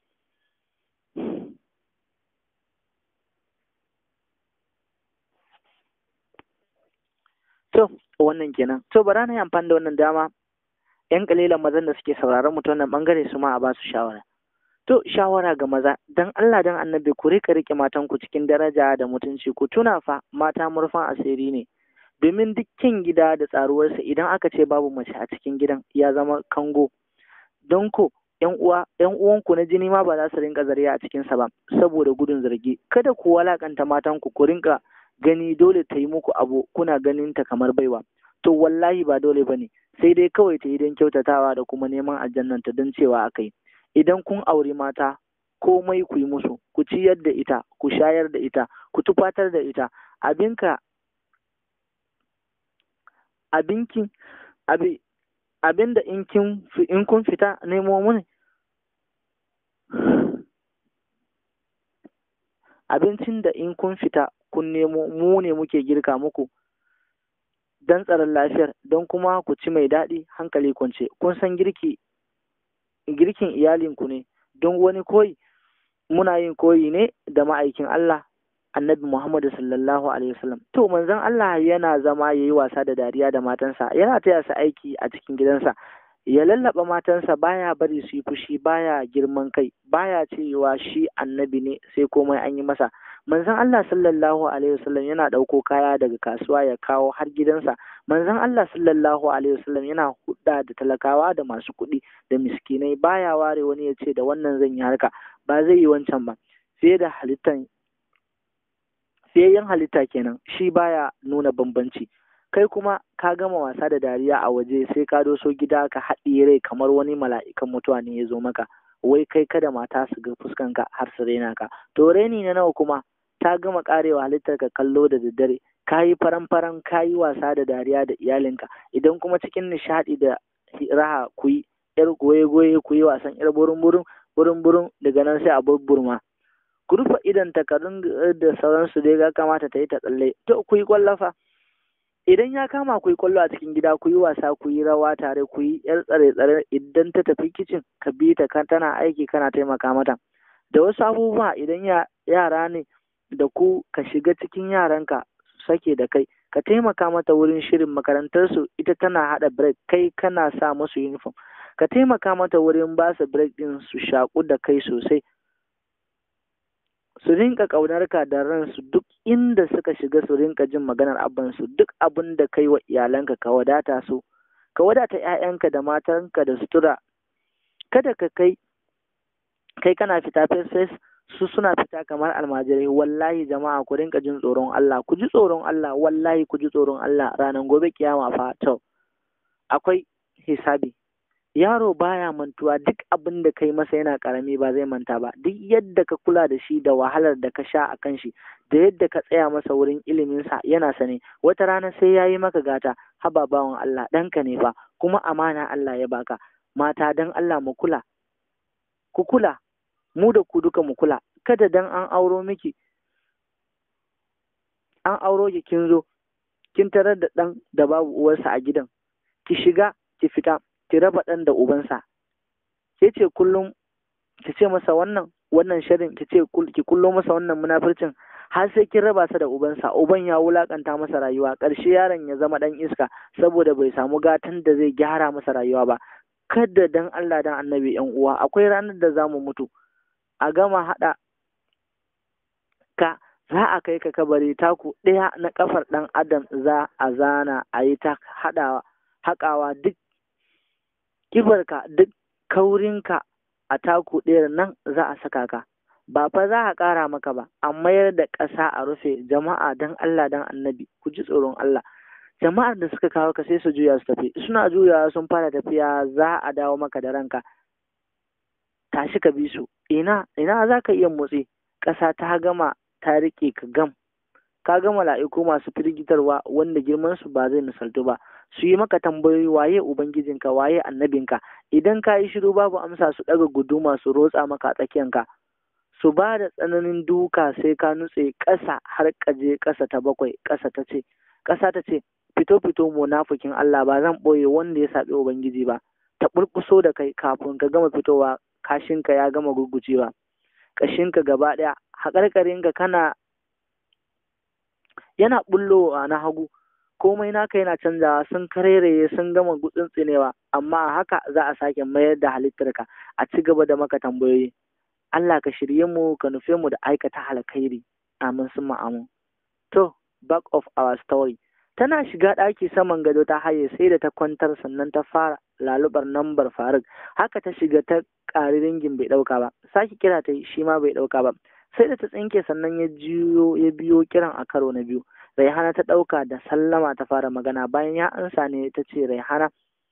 To, wannan kenan. To, bara na yi amfani da wannan dama ‘yan kalilan mazan da suke sauraron mutum wannan bangare su ma a ba su shawara. To, shawara ga maza, don Allah don annabi ku rika rike matanku cikin daraja da mutunci, ku tuna fa mata murfan asiri ne. Domin dukkan gida da tsaruwarsa idan aka ce babu mace a cikin gidan ya zama kango. Don ko ‘yan uwa, ‘yan uwanku na jini ma ba za su rinka zariya a cikinsa ba, saboda gudun zargi. Kada ku walakanta matanku ku rinka gani dole ta yi muku abu kuna ganin ta kamar baiwa. To wallahi ba dole ba ne. sai dai kawai ta yi don kyautatawa da kuma neman aljannanta don cewa aka yi idan kun auri mata komai ku yi musu ku ciyar da ita ku shayar da ita ku tufatar da ita abinka abinki abi abinda in kin in kun fita nemo mun abincin da in kun fita kun nemo mu ne muke girka muku don tsaron lafiyar don kuma ku ci mai daɗi hankali kwance kun san girki girkin iyalinku ne don wani koyi muna yin koyi ne da ma'aikin Allah annabi Muhammadu sallallahu alaihi wasallam to manzon Allah yana zama ya yi wasa da dariya da matansa yana taya su aiki a cikin gidansa ya lallaba matansa baya bari su yi fushi baya girman kai baya cewa shi annabi ne sai komai an yi masa manzon Allah sallallahu alaihi wasallam yana ɗauko kaya daga kasuwa ya kawo har gidansa manzon Allah sallallahu alaihi wasallam yana hudda da talakawa da masu kuɗi da miskinai baya ware wani ya ce da wannan zan yi harka ba zai yi wancan ba fiye da halittan fiyayyen halitta kenan shi baya nuna bambanci kai kuma ka gama wasa da dariya a waje sai ka doso gida ka haɗiye rai kamar wani mala'ikan mutuwa ne ya zo maka wai kai kada mata su ga fuskanka har su raina ka to raini na nawa kuma ta gama karewa halittar ka kallo da daddare ka yi faran faran ka yi wasa da dariya da iyalinka idan kuma cikin nishaɗi da raha ku yi yar goye goye ku yi wasan yar burin burin burin burin daga nan sai a burburma ku rufe idan takarun da sauransu dai ga kamata ta yi ta tsalle to ku yi kwallafa idan ya kama ku yi kwallo a cikin gida ku yi wasa ku yi rawa tare ku yi yar tsare tsare idan ta tafi kicin ka bi ta kan tana aiki kana taimaka mata da wasu abubuwa idan yara ne da ku ka shiga cikin yaranka sake da kai ka taimaka mata wurin shirin makarantarsu ita tana haɗa break kai kana sa musu uniform ka taimaka mata wurin ba su break din su shaƙu da kai sosai su rinka ƙaunar ka da ransu duk inda suka shiga su rinka jin maganar abansu duk abin da kai wa iyalanka ka wadata su ka wadata 'ya'yanka da matanka da sutura kada ka kai kai kana fita fes su suna fita kamar almajirai wallahi jama'a ku rinka jin tsoron Allah ku ji tsoron Allah wallahi ku ji tsoron Allah ranar gobe kiyama fa to akwai hisabi yaro baya mantuwa duk abin da kai masa yana karami ba zai manta ba duk yadda ka kula da shi da wahalar da ka sha a kan shi da yadda ka tsaya masa wurin iliminsa yana sane wata rana sai ya yi maka gata haba bawan Allah ɗanka ne fa kuma amana Allah ya baka mata dan Allah mu kula ku kula mu da ku duka mu kula kada dan an auro miki an auro ki kin zo kin tarar da ɗan da babu uwarsa a gidan ki shiga ki fita ki raba ɗan da ubansa ke ce kullum ki ce masa wannan wannan shirin ki ce ki kullo masa wannan munafircin har sai kin raba sa da ubansa uban ya wulakanta masa rayuwa ƙarshe yaron ya zama ɗan iska saboda bai samu gatan da zai gyara masa rayuwa ba kada dan Allah dan annabi yan uwa akwai ranar da za mu mutu a gama haɗa ka za a kai ka kabari taku ɗaya na kafar ɗan adam za a zana a yi ta haɗawa haƙawa duk kibarka duk kaurinka a taku ɗaya nan za a saka ka ba fa za a ƙara maka ba a mayar da ƙasa a rufe jama'a dan Allah dan annabi ku ji tsoron Allah jama'ar da suka kawo ka sai su juya su tafi suna juyawa sun fara tafiya za a dawo maka da ranka tashi ka bi su ina ina za ka iya motsi ƙasa ta gama ta riƙe ka gam ka ga mala'iku masu firgitarwa wanda girman su ba zai misaltu ba su yi maka tambayoyi waye ubangijinka waye annabinka idan ka yi shiru babu amsa su ɗaga guduma su rotsa maka a tsakiyanka su ba da tsananin duka sai ka nutse ƙasa har kaje ƙasa ta bakwai ƙasa ta ce ƙasa ta ce fito fito munafikin Allah ba zan ɓoye wanda ya saɓi ubangiji ba ta ɓurƙuso da kai kafin ka gama fitowa kashinka ya gama gurgucewa ƙashinka gaba ɗaya haƙarƙarinka kana yana ɓullowa na hagu komai naka yana canzawa sun kareraye sun gama gutsun tsinewa amma haka za a sake mayar da halittarka a ci gaba da maka tambayoyi Allah ka shirye mu ka nufe mu da aikata alkhairi amin sun amin to back of our story tana shiga ɗaki saman gado ta haye sai da ta kwantar sannan ta fara lalubar nambar faruk haka ta shiga ta ƙari ringin bai ɗauka ba sake kira ta shi ma bai ɗauka ba sai da ta tsinke sannan ya jiyo ya biyo kiran a karo na biyu raihana ta ɗauka da sallama ta fara magana bayan ya ansa ne ta ce raihana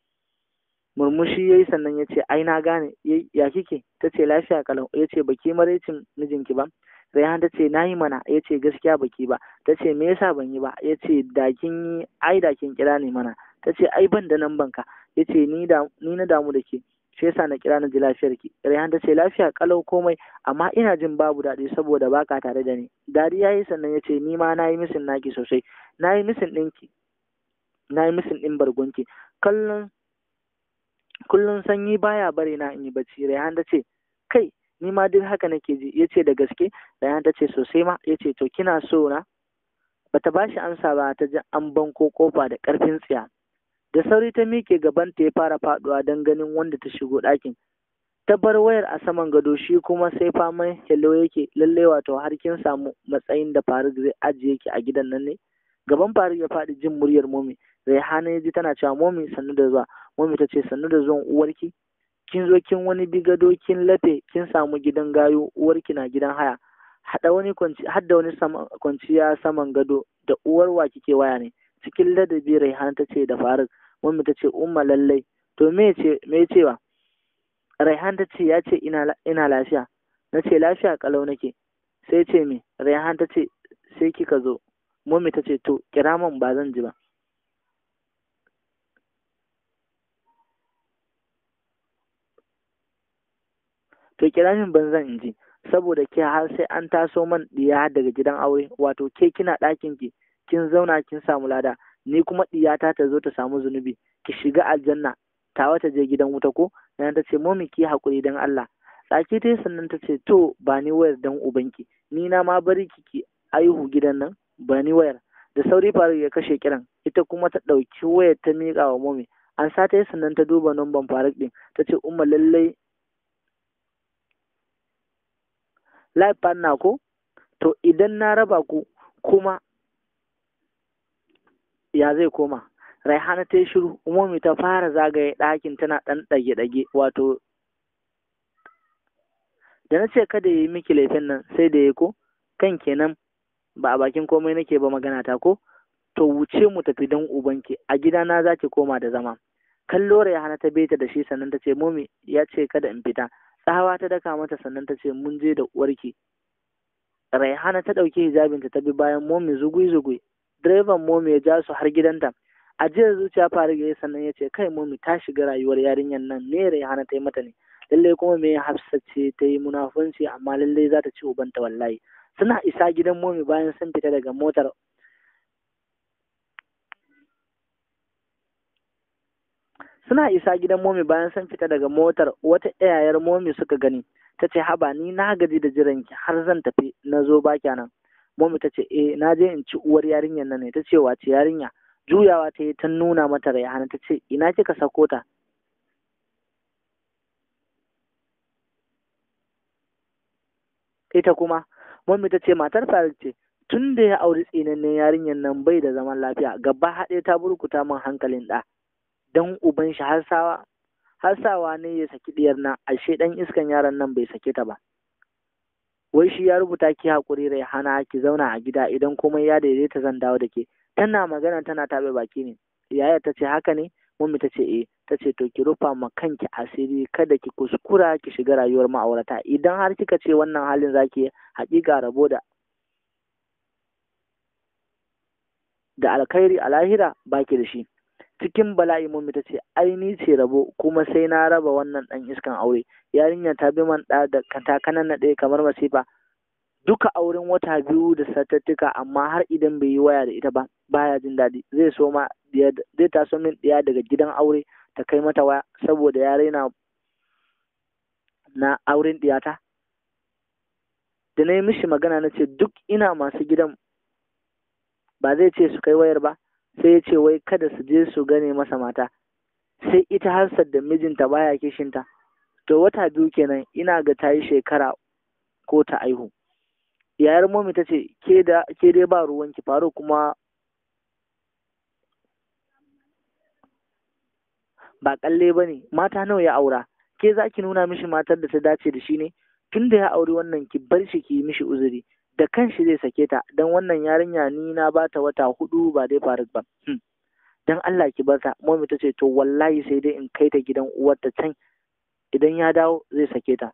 murmushi ya yi sannan ya ce ai na gane ya kike ta ce lafiya kalau ya ce baki maraicin mijinki ba Rayhan ta ce na yi mana ya ce gaskiya baki ba ta ce me yasa ban yi ba ya ce da kin yi ai da kin kira ne mana ta ce ai ban da nan banka ya ce ni na damu da ke shi yasa na kira na ji lafiyar ki Rayhan ta ce lafiya kalau komai amma ina jin babu daɗi saboda baka tare da ni dariya yi sannan ya ce ni ma na yi misin naki sosai na yi misin ɗinki na yi misin ɗin bargonki kallon kullum sanyi baya bare na in yi bacci Rayhan ta ce kai ni ma duk haka nake ji ya ce da gaske Rayhan ta ce sosai ma ya ce to kina so na bata bashi amsa ba ta ji an banko kofa da karfin tsiya da sauri ta miƙe gaban ta ya fara faduwa don ganin wanda ta shigo ɗakin ta bar wayar a saman gado shi kuma sai faman hello yake lallai wato har kin samu matsayin da Faruk zai ajiye ki a gidan nan ne gaban Faruk ya faɗi jin muryar momi Raihana ya ji tana cewa momi sannu da zuwa momi ta ce sannu da zuwan uwarki kin zo kin wani bigado kin lafe kin samu gidan gayo uwarki na gidan haya hada wani kwanci hadda wani kwanciya saman gado da uwar wa kike waya ne cikin ladabi Raihana ta ce da Faruk momi ta ce umma lallai to me ce me cewa Raihan ta ce ya ce ina ina lafiya na ce lafiya kalau nake sai ce me Raihan ta ce sai kika zo momi ta ce to kira min ba zan ji ba to kira min ban zan ji saboda ke har sai an taso man diya daga gidan aure wato ke kina ɗakin ki kin zauna kin samu lada ni kuma diyata ta zo ta samu zunubi ki shiga aljanna tawa ta je gidan wuta ko nan ta ce momi ki hakuri dan Allah tsaki ta sannan ta ce to ba ni wayar dan ubanki ni na ma bari kiki aihu gidan nan ba ni wayar da sauri faru ya kashe kiran ita kuma ta ɗauki wayar ta miƙa wa momi an sa ta sannan ta duba numban faruk ɗin ta ce umma lallai live partner ko to idan na raba ku kuma ya zai koma raihana ta yi shiru umomi ta fara zagaye ɗakin tana ɗan ɗage-ɗage wato da na ce kada ya yi miki laifin nan sai da ya ko kan kenan ba a bakin komai nake ba magana ta ko to wuce mu tafi don ubanki a gidana za ki koma da zama kallo hana ta beta da shi sannan ta ce momi ya ce kada in fita tsawa ta daka mata sannan ta ce mun je da uwarki raihana ta ɗauki hijabinta ta bi bayan momi zugui zugui direban momi ya ja su har gidanta ajiyar zuciya faru ya sannan ya ce kai momi ta shiga rayuwar yarinyar nan me raihana ta yi mata ne lallai kuma me hafsa ce ta yi munafunci amma lallai za ta ci ubanta wallahi suna isa gidan momi bayan sun fita daga motar suna isa gidan momi bayan sun fita daga motar wata yayar momi suka gani ta ce haba ni na gaji da jiranki har zan tafi na zo ba nan momi ta ce eh na je in ci uwar yarinyar nan ne ta ce wace yarinya juyawa ta yi ta nuna mata rayhana ta ce ina kika sako ta ita kuma momi ta ce matar faruk ce tun da ya auri tsinannen yarinyar nan bai da zaman lafiya gaba haɗe ta burkuta min hankalin ɗa dan uban shi har sawa har sawa ne ya saki diyar nan ashe dan iskan yaron nan bai sake ta ba wai shi ya rubuta ki hakuri rai hana ki zauna a gida idan komai ya daidaita zan dawo da ke tana magana tana tabe baki ne yaya ta ce haka ne mummy ta ce eh ta ce to ki rufa ma kanki asiri kada ki kuskura ki shiga rayuwar ma'aurata idan har kika ce wannan halin zaki haƙiƙa rabo da da alkhairi a lahira baki da shi cikin bala'i mummy ta ce ai ni ce rabo kuma sai na raba wannan dan iskan aure yarinya ta bi man da ta kanan na ɗaya kamar masifa duka auren wata biyu da satattuka amma har idan bai yi waya da ita ba baya jin daɗi zai so ma zai taso min ɗaya daga gidan aure ta kai mata waya saboda ya raina na auren ɗiyata da na yi mishi magana na ce duk ina masu gidan ba zai ce su kai wayar ba sai ya ce wai kada su je su gane masa mata sai ita harsar da mijinta baya kishinta to wata biyu kenan ina ga ta yi shekara ko ta aihu yayar momi ta ce ke dai ba ruwanki faru kuma ba kalle ba ne mata nawa ya aura ke za ki nuna mishi matar da ta dace da shi ne tun da ya auri wannan ki bar shi ki yi mishi uzuri da kanshi zai sake ta don wannan yarinya ni na ba ta wata hudu ba dai faruk ba don Allah ki bar ta momi ta ce to wallahi sai dai in kai ta gidan uwarta can idan ya dawo zai sake ta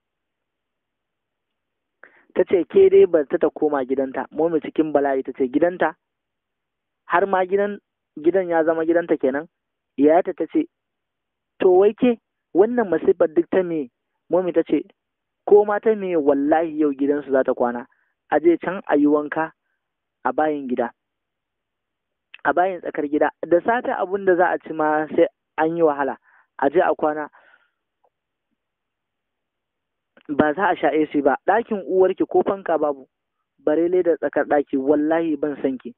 ta ce ke dai bar ta ta koma gidanta momi cikin bala'i ta ce gidanta har ma gidan gidan ya zama gidanta kenan yayata ta ce to wai ke wannan masifar duk ta me momi ta ce ko ma ta me wallahi yau gidansu za ta kwana a je can a yi wanka a bayin gida a bayin tsakar gida da sata abun da za a ci ma sai an yi wahala a je a kwana ba za a sha AC ba ɗakin uwarki ko fanka babu bare da tsakar ɗaki wallahi ban san ki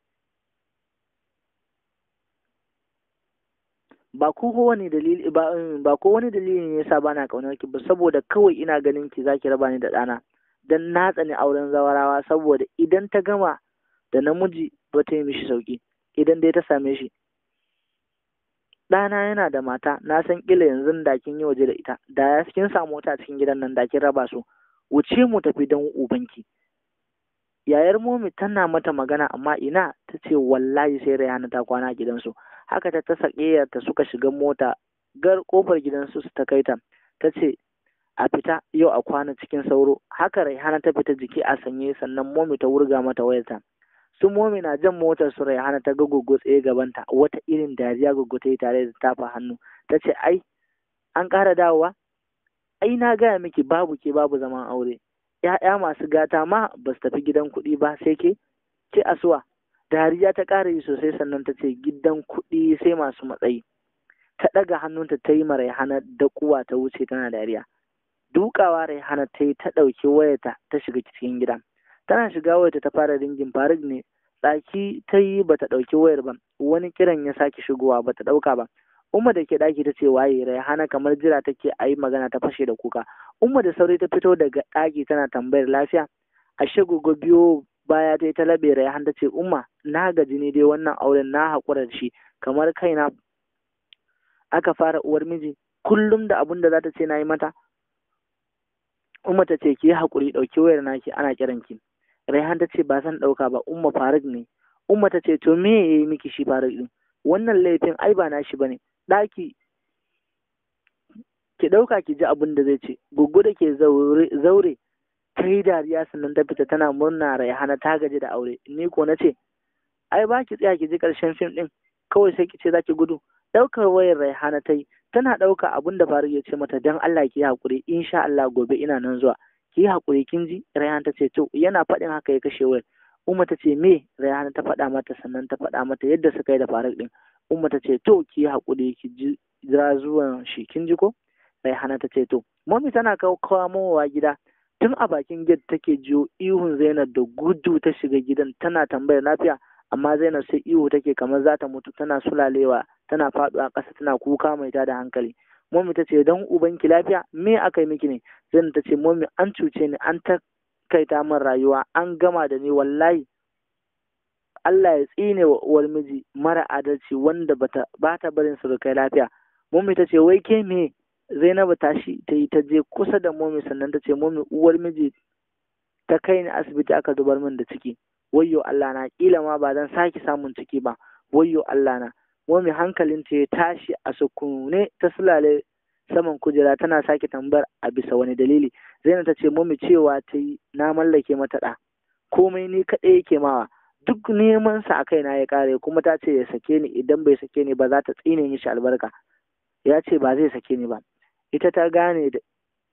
ba ko wani dalili ba ba ko wani dalili ne yasa bana kaunar ki ba saboda kawai ina ganin ki zaki raba ni da ɗana dan na tsani auren zawarawa saboda idan ta gama da namiji ba ta yi mishi sauki idan dai ta same shi ɗana yana da mata na san ƙila yanzu da kin yi waje da ita da ya kin samu wata cikin gidan nan da kin raba su wuce mu tafi don ubanki yayar momi tana mata magana amma ina ta ce wallahi sai rayana ta kwana a gidansu haka ta ta ta suka shiga mota gar kofar gidansu su ta kai ta ta ce a fita yau a kwana cikin sauro haka raihana ta fita jiki a sanye sannan momi ta wurga mata wayarta su momi na jan motar su raihana ta ga gogo tsaye gabanta wata irin dariya gogo ta yi tare da tafa hannu ta ce ai an ƙara dawowa ai na gaya miki babu ke babu zaman aure ‘ya'ya masu gata ma ba su tafi gidan kuɗi ba sai ke ce asuwa dariya ta ƙara yi sosai sannan ta ce gidan kuɗi sai masu matsayi ta ɗaga hannunta ta yi ma raihana da kuwa ta wuce tana dariya dukawa raihana ta yi ta ɗauki wayarta ta shiga cikin gida tana shiga wayarta ta fara ringin faruk ne tsaki ta yi ba ta ɗauki wayar ba wani kiran ya sake shigowa ba ta ɗauka ba umma da ke ɗaki ta ce waye raihana kamar jira take a yi magana ta fashe da kuka umma da sauri ta fito daga ɗaki tana tambayar lafiya ashe gogo biyo baya ta yi ta labe raihan ta ce umma na gaji ne dai wannan auren na haƙura da shi kamar kaina aka fara uwar miji kullum da abun da za ta ce na yi mata umma ta ce ki yi haƙuri ɗauki wayar naki ana kiran ki raihan ta ce ba zan ɗauka ba umma faruk ne umma ta ce to me ya yi miki shi faruk ɗin wannan laifin ai ba nashi bane ɗaki ki ɗauka ki ji abin da zai ce gugu da ke zaure ta yi dariya sannan ta fita tana murna raihana ta gaji da aure ni ko na ce ai ba ki tsaya ki ji ƙarshen fim ɗin kawai sai ki ce za ki gudu ɗaukar wayar raihana ta yi tana ɗauka abin da faruk ya ce mata don Allah ki yi haƙuri insha Allah gobe ina nan zuwa ki yi haƙuri kin ji raihana ta ce to yana faɗin haka ya kashe wayar umma ta ce me raihana ta faɗa mata sannan ta faɗa mata yadda suka yi da faruk ɗin umma ta ce to ki yi haƙuri ki ji jira zuwan shi kin ji ko raihana ta ce to mami tana kawo kawowa gida tun a bakin gate take jiyo ihun zainab da gudu ta shiga gidan tana tambayar lafiya amma zainab sai ihu take kamar za ta mutu tana sulalewa tana faɗuwa ƙasa tana kuka mai tada hankali mami ta ce don ubanki lafiya me aka yi miki ne zainab ta ce mami an cuce ni an ta kaita min rayuwa an gama da ni wallahi Allah ya tsine wa uwar miji mara adalci wanda bata bata barin surukai lafiya mami ta ce wai ke me Zainabu tashi ta yi ta je kusa da momi sannan ta ce momi uwar miji ta kai ni asibiti aka zubar min da ciki wayyo Allah na kila ma ba zan sake samun ciki ba wayyo Allah na momi hankalin ta ya tashi a sukune ta sulale saman kujera tana sake tambayar a bisa wani dalili Zainab ta ce momi cewa ta yi na mallake mata ɗa komai ni kaɗai yake mawa duk neman sa a kaina ya kare kuma ta ce ya sake ni idan bai sake ni ba za ta tsine mishi albarka ya ce ba zai sake ni ba ita ta gane da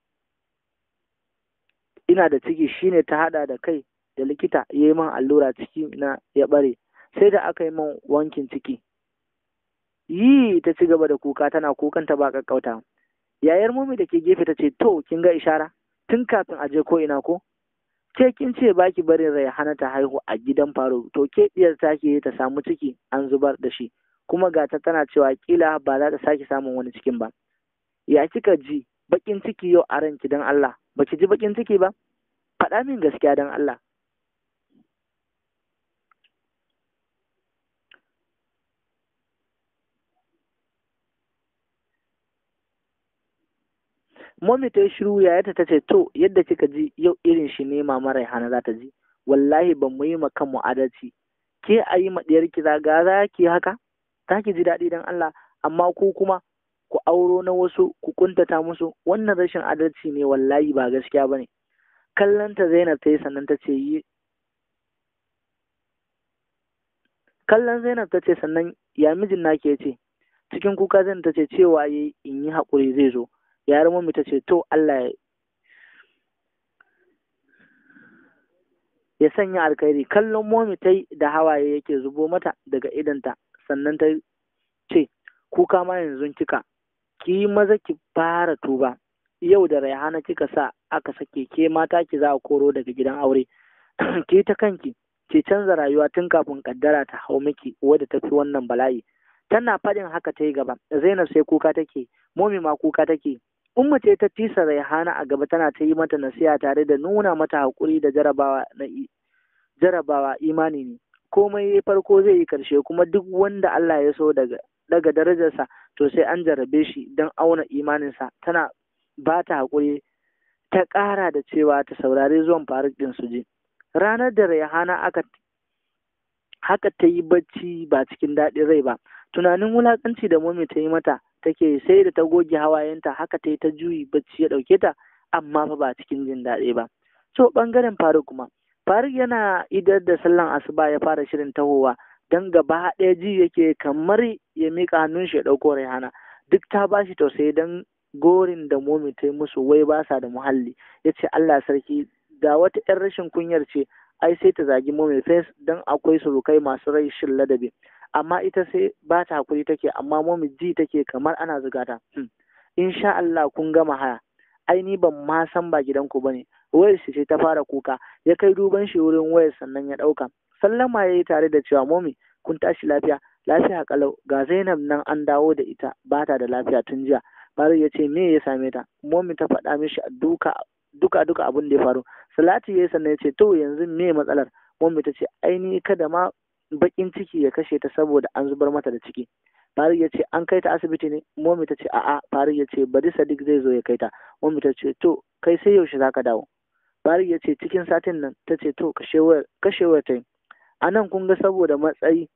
ina da ciki shine ta hada da kai da likita ya yi man allura ciki na ya bare sai da aka yi man wankin ciki yi ta ci gaba da kuka tana kukan ta ba kakkauta yayar mumi da ke gefe ta ce to kin ga ishara tun kafin a je ko ina ko ke kin ce baki barin rai hana ta haihu a gidan faro to ke diyar take ta samu ciki an zubar da shi kuma ga ta tana cewa kila ba za ta sake samun wani cikin ba ya kika ji bakin ciki yau a ranki don Allah baki ji bakin ciki ba faɗa min gaskiya don Allah Mami ta yi shiru yayata ta ce to yadda kika ji yau irin shi ne mama Raihana za ta ji wallahi ban mu yi ma kanmu adalci ke a yi ma ɗiyar ki zaga za ki haka za ki ji daɗi don Allah amma ku kuma ku auro na wasu ku kuntata musu wannan rashin adalci ne wallahi ba gaskiya bane kallon ta Zainab ta yi sannan ta ce yi kallon Zainab ta ce sannan ya mijin nake ce cikin kuka Zainab ta ce cewa yayi in yi haƙuri zai zo yar mummy ta ce to Allah ya sanya alkhairi kallon momi ta yi da hawaye yake zubo mata daga idanta sannan ta ce kuka ma yanzu kika ki yi maza ki fara tuba yau da raihana kika sa aka sake ke mata ki za a koro daga gidan aure ki ta kanki ki canza rayuwa tun kafin kaddara ta hau miki wadda ta fi wannan bala'i tana faɗin haka ta yi gaba zainab sai kuka take momi ma kuka take umma ce ta tisa raihana a gaba tana ta yi mata nasiha tare da nuna mata haƙuri da jarabawa na jarabawa imani ne komai farko zai yi karshe kuma duk wanda Allah ya so daga daga darajarsa to sai an jarabe shi don auna imaninsa tana ba ta haƙuri ta ƙara da cewa ta saurari zuwan faruk ɗin su je ranar da raihana aka haka ta yi bacci ba cikin daɗin rai ba tunanin wulaƙanci da momi ta yi mata take sai da ta goge hawayenta haka ta yi ta juyi bacci ya ɗauke ta amma fa ba cikin jin daɗi ba so ɓangaren faruk kuma faruk yana idar da sallan asuba ya fara shirin tahowa don gaba ɗaya ji yake kamar ya miƙa hannun shi ya ɗauko raihana duk ta ba shi tausayi don gorin da momi ta yi musu wai ba sa da muhalli ya ce allah sarki da wata 'yan rashin kunyar ce ai sai ta zagi momi fes don akwai surukai masu rai shin ladabi amma ita sai ba ta hakuri take amma momi ji take kamar ana zuga ta insha Allah kun gama haya ai ni ban ma san ba gidanku bane wayar shi ce ta fara kuka ya kai duban shi wurin wayar sannan ya ɗauka sallama ya yi tare da cewa momi kun tashi lafiya lafiya kalau ga Zainab nan an dawo da ita ba ta da lafiya tun jiya Faru ya ce me ya same ta momi ta faɗa mishi duka duka duka abin da ya faru Salati ya sannan ya ce to yanzu me matsalar momi ta ce ai ni kada ma bakin ciki ya kashe ta saboda an zubar mata da ciki Faruk ya ce an kai ta asibiti ne momi ta ce a'a Faruk ya ce bari Sadiq zai zo ya kai ta momi ta ce to kai sai yaushe zaka dawo Faruk ya ce cikin satin nan ta ce to kashewar kashewar ta yi a nan kun ga saboda matsayi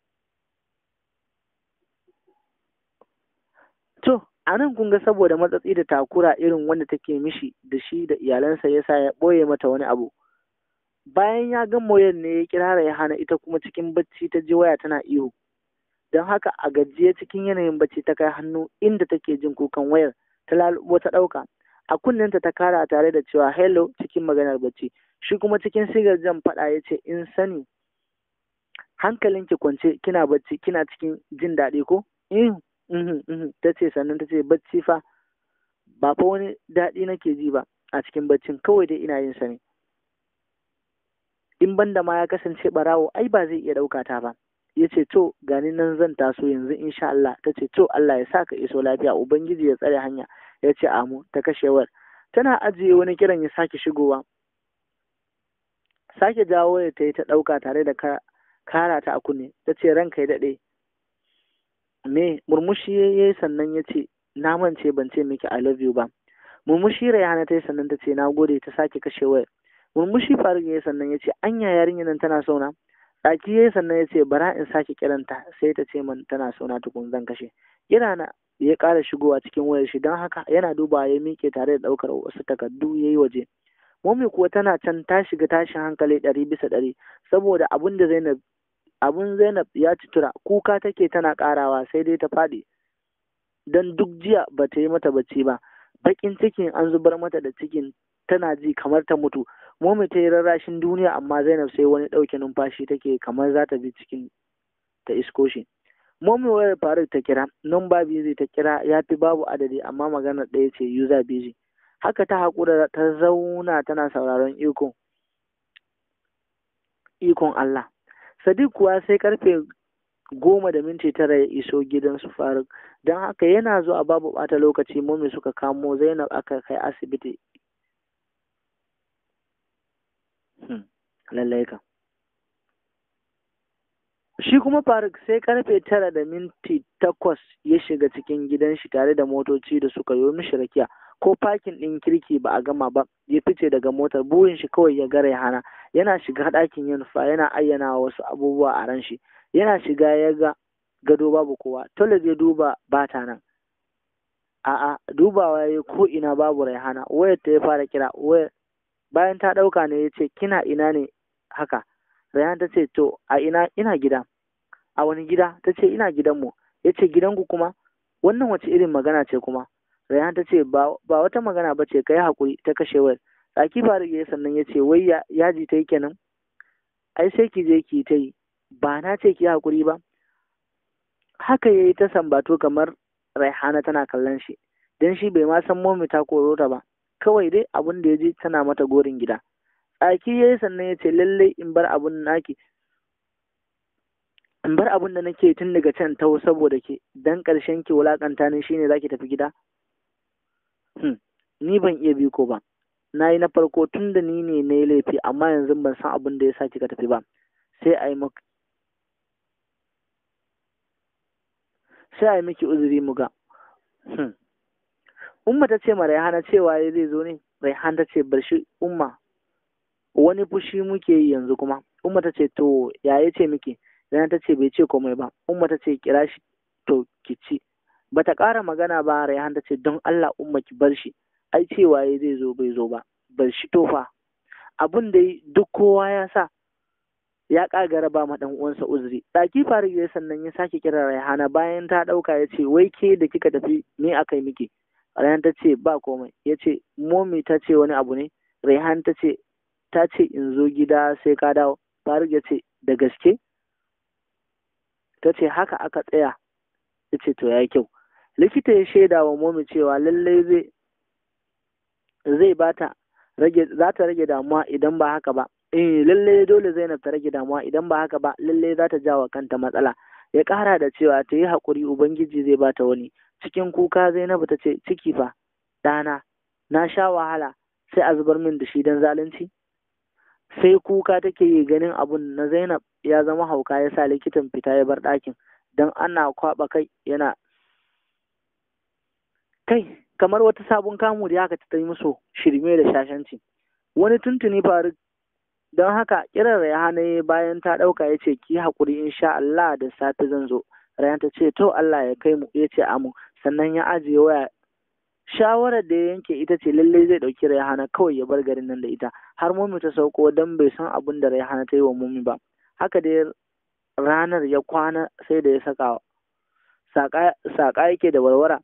to a nan kun ga saboda matsatsi da takura irin wanda take mishi da shi da iyalansa yasa ya ɓoye mata wani abu bayan ya ga moyar ne ya kira ya hana ita kuma cikin bacci ta ji waya tana ihu don haka a gajiye cikin yanayin bacci ta kai hannu inda take jin kukan wayar ta lalubo ta ɗauka a kunnenta ta kara tare da cewa hello cikin maganar bacci shi kuma cikin sigar jan faɗa ya ce in sani hankalinki kwance kina bacci kina cikin jin daɗi ko ta ce sannan ta ce bacci fa ba fa wani daɗi nake ji ba a cikin baccin kawai dai ina yin sa ne in banda ma ya kasance barawo ai ba zai iya ɗauka ta ba ya ce to gani nan zan taso yanzu insha Allah ta ce to Allah ya sa ka iso lafiya ubangiji ya tsare hanya ya ce amu ta kashewar tana ajiye wani kiran ya sake shigowa sake jawo ya ta yi ta ɗauka tare da kara ta a kunne ta ce ranka ya daɗe me murmushi ya yi sannan ya ce na mance ban ce miki I love you ba murmushi Rayhana ta yi sannan ta ce na gode ta sake kashe wayar murmushi Faruk ya yi sannan ya ce anya yarinyar nan tana sauna tsaki ya yi sannan ya ce bara in sake kiranta sai ta ce man tana sauna tukun zan kashe kira na ya ƙara shigowa cikin wayar shi don haka yana duba ya miƙe tare da ɗaukar wasu takardu ya yi waje Mummy kuwa tana can ta shiga tashin hankali ɗari bisa ɗari saboda abin da Zainab abun Zainab ya tura kuka take tana karawa sai dai ta faɗi don duk jiya ba ta yi mata bacci ba bakin cikin an zubar mata da cikin tana ji kamar ta mutu momi ta yi rarrashin duniya amma Zainab sai wani ɗauke numfashi take kamar za ta bi cikin ta isko shi momi wayar Faruk ta kira numba busy ta kira ya fi babu adadi amma maganar ɗaya ce user busy haka ta haƙura ta zauna tana sauraron ikon ikon Allah Sadiq kuwa sai karfe goma da minti tara ya iso gidan su Faruk don haka yana zuwa babu bata lokaci mummy suka kamo Zainab aka kai asibiti. Lallai ka. Shi kuma Faruk sai karfe tara da minti takwas ya shiga cikin gidan shi tare da motoci da suka yi mishi rakiya ko fakin ɗin kirki ba a gama ba ya fice daga motar burin shi kawai ya gare hana yana shiga ɗakin yin fa yana ayyana wasu abubuwa a ran shi yana shiga ya ga gado babu kowa toilet ya duba ba ta nan a'a dubawa ya ko ina babu raihana wayar ta ya fara kira wayar bayan ta ɗauka ne ya ce kina ina ne haka raihana ta ce to a ina ina gida a wani gida ta ce ina gidanmu ya ce gidanku kuma wannan wace irin magana ce kuma Rayhan ta ce ba wata magana ba ce ka yi haƙuri ta kashe wayar. Tsaki Faruk ya sannan ya ce wai yaji ta yi kenan. Ai sai ki je ki ta yi ba na ce ki haƙuri ba. Haka ya yi ta sambato kamar Raihana tana kallon shi. Dan shi bai ma san momi ta koro ta ba. Kawai dai abin da ya ji tana mata gorin gida. Tsaki ya yi sannan ya ce lallai in bar abun naki in bar abun da nake tun daga can taho saboda ke dan ƙarshen ki wulakanta ni shine zaki tafi gida Hmm. ni ban iya biko ba na yi na farko tun da ni ne na yi laifi amma yanzu ban san abin da ya sa kika tafi ba sai a yi maka sai a yi miki uzuri mu ga hmm. umma ta ce ma raihana cewa ya zai zo ne raihan ta ce bar shi umma wani fushi muke yi yanzu kuma umma ta ce to ya ya ce miki raihan ta ce bai ce komai ba umma ta ce kira shi to ki ci bata ƙara magana ba Rayhan ta ce don Allah umma ki bar shi ai cewa ya zai zo bai zo ba bar shi tofa abun da duk kowa ya sa ya ƙagara ba ma dan uwansa uzuri ɗaki Faruk ya sannan ya sake kira Rayhana bayan ta ɗauka ya ce wai ke da kika tafi me aka yi miki Rayhan ta ce ba komai ya ce momi ta ce wani abu ne Rayhan ta ce ta ce in zo gida sai ka dawo Faruk ya ce da gaske ta ce haka aka tsaya ya ce to ya kyau likita ya shaida wa momi cewa lallai zai zai bata rage za ta rage damuwa idan ba haka ba eh lallai dole Zainab ta rage damuwa idan ba haka ba lallai za ta jawa kanta matsala ya ƙara da cewa ta yi haƙuri ubangiji zai bata wani cikin kuka Zainabu ta ce ciki fa ɗana na sha wahala sai a zubar min da shi don zalunci sai kuka take yi ganin abun na Zainab ya zama hauka ya sa likitan fita ya bar ɗakin don ana kwaɓa kai yana kai kamar wata sabon kamu da haka ta yi musu shirme da shashanci wani tuntuni faru don haka kiran rayhana ya bayan ta ɗauka ya ce ki haƙuri insha Allah da safe zan zo rayan ta ce to Allah ya kai mu ya ce amu sannan ya ajiye waya shawarar da ya yanke ita ce lallai zai ɗauki rayhana kawai ya bar garin nan da ita har mummy ta sauko don bai san abin da rayhana ta yi wa mummy ba haka dai ranar ya kwana sai da ya saka saƙa yake da warwara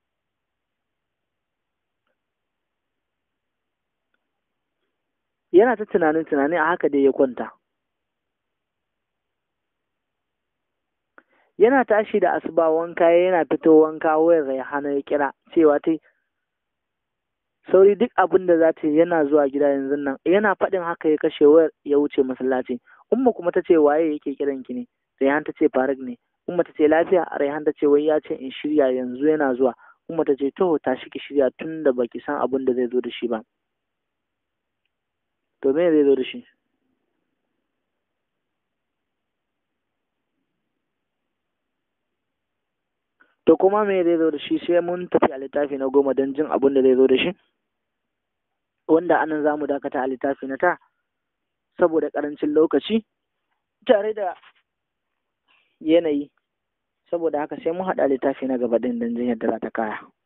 yana ta tunanin tunani a haka dai ya kwanta yana tashi da asuba wanka yana fito wanka wayar raihana ya kira cewa ta sauri duk abin da za ta yi yana zuwa gida yanzu nan yana faɗin haka ya kashe wayar ya wuce masallaci umma kuma ta ce waye yake kiran ki ne raihan ta ce faruk ne umma ta ce lafiya raihan ta ce wai ya ce in shirya yanzu yana zuwa umma ta ce to tashi ki shirya tun da baki san abin da zai zo da shi ba to me zai zo da shi to kuma me zai zo da shi sai mun tafi a littafi na goma don jin abin da zai zo da shi wanda anan za mu dakata a littafi na ta saboda ƙarancin lokaci tare da yanayi saboda haka sai mun haɗa littafi na gaba ɗin don jin yadda za ta kaya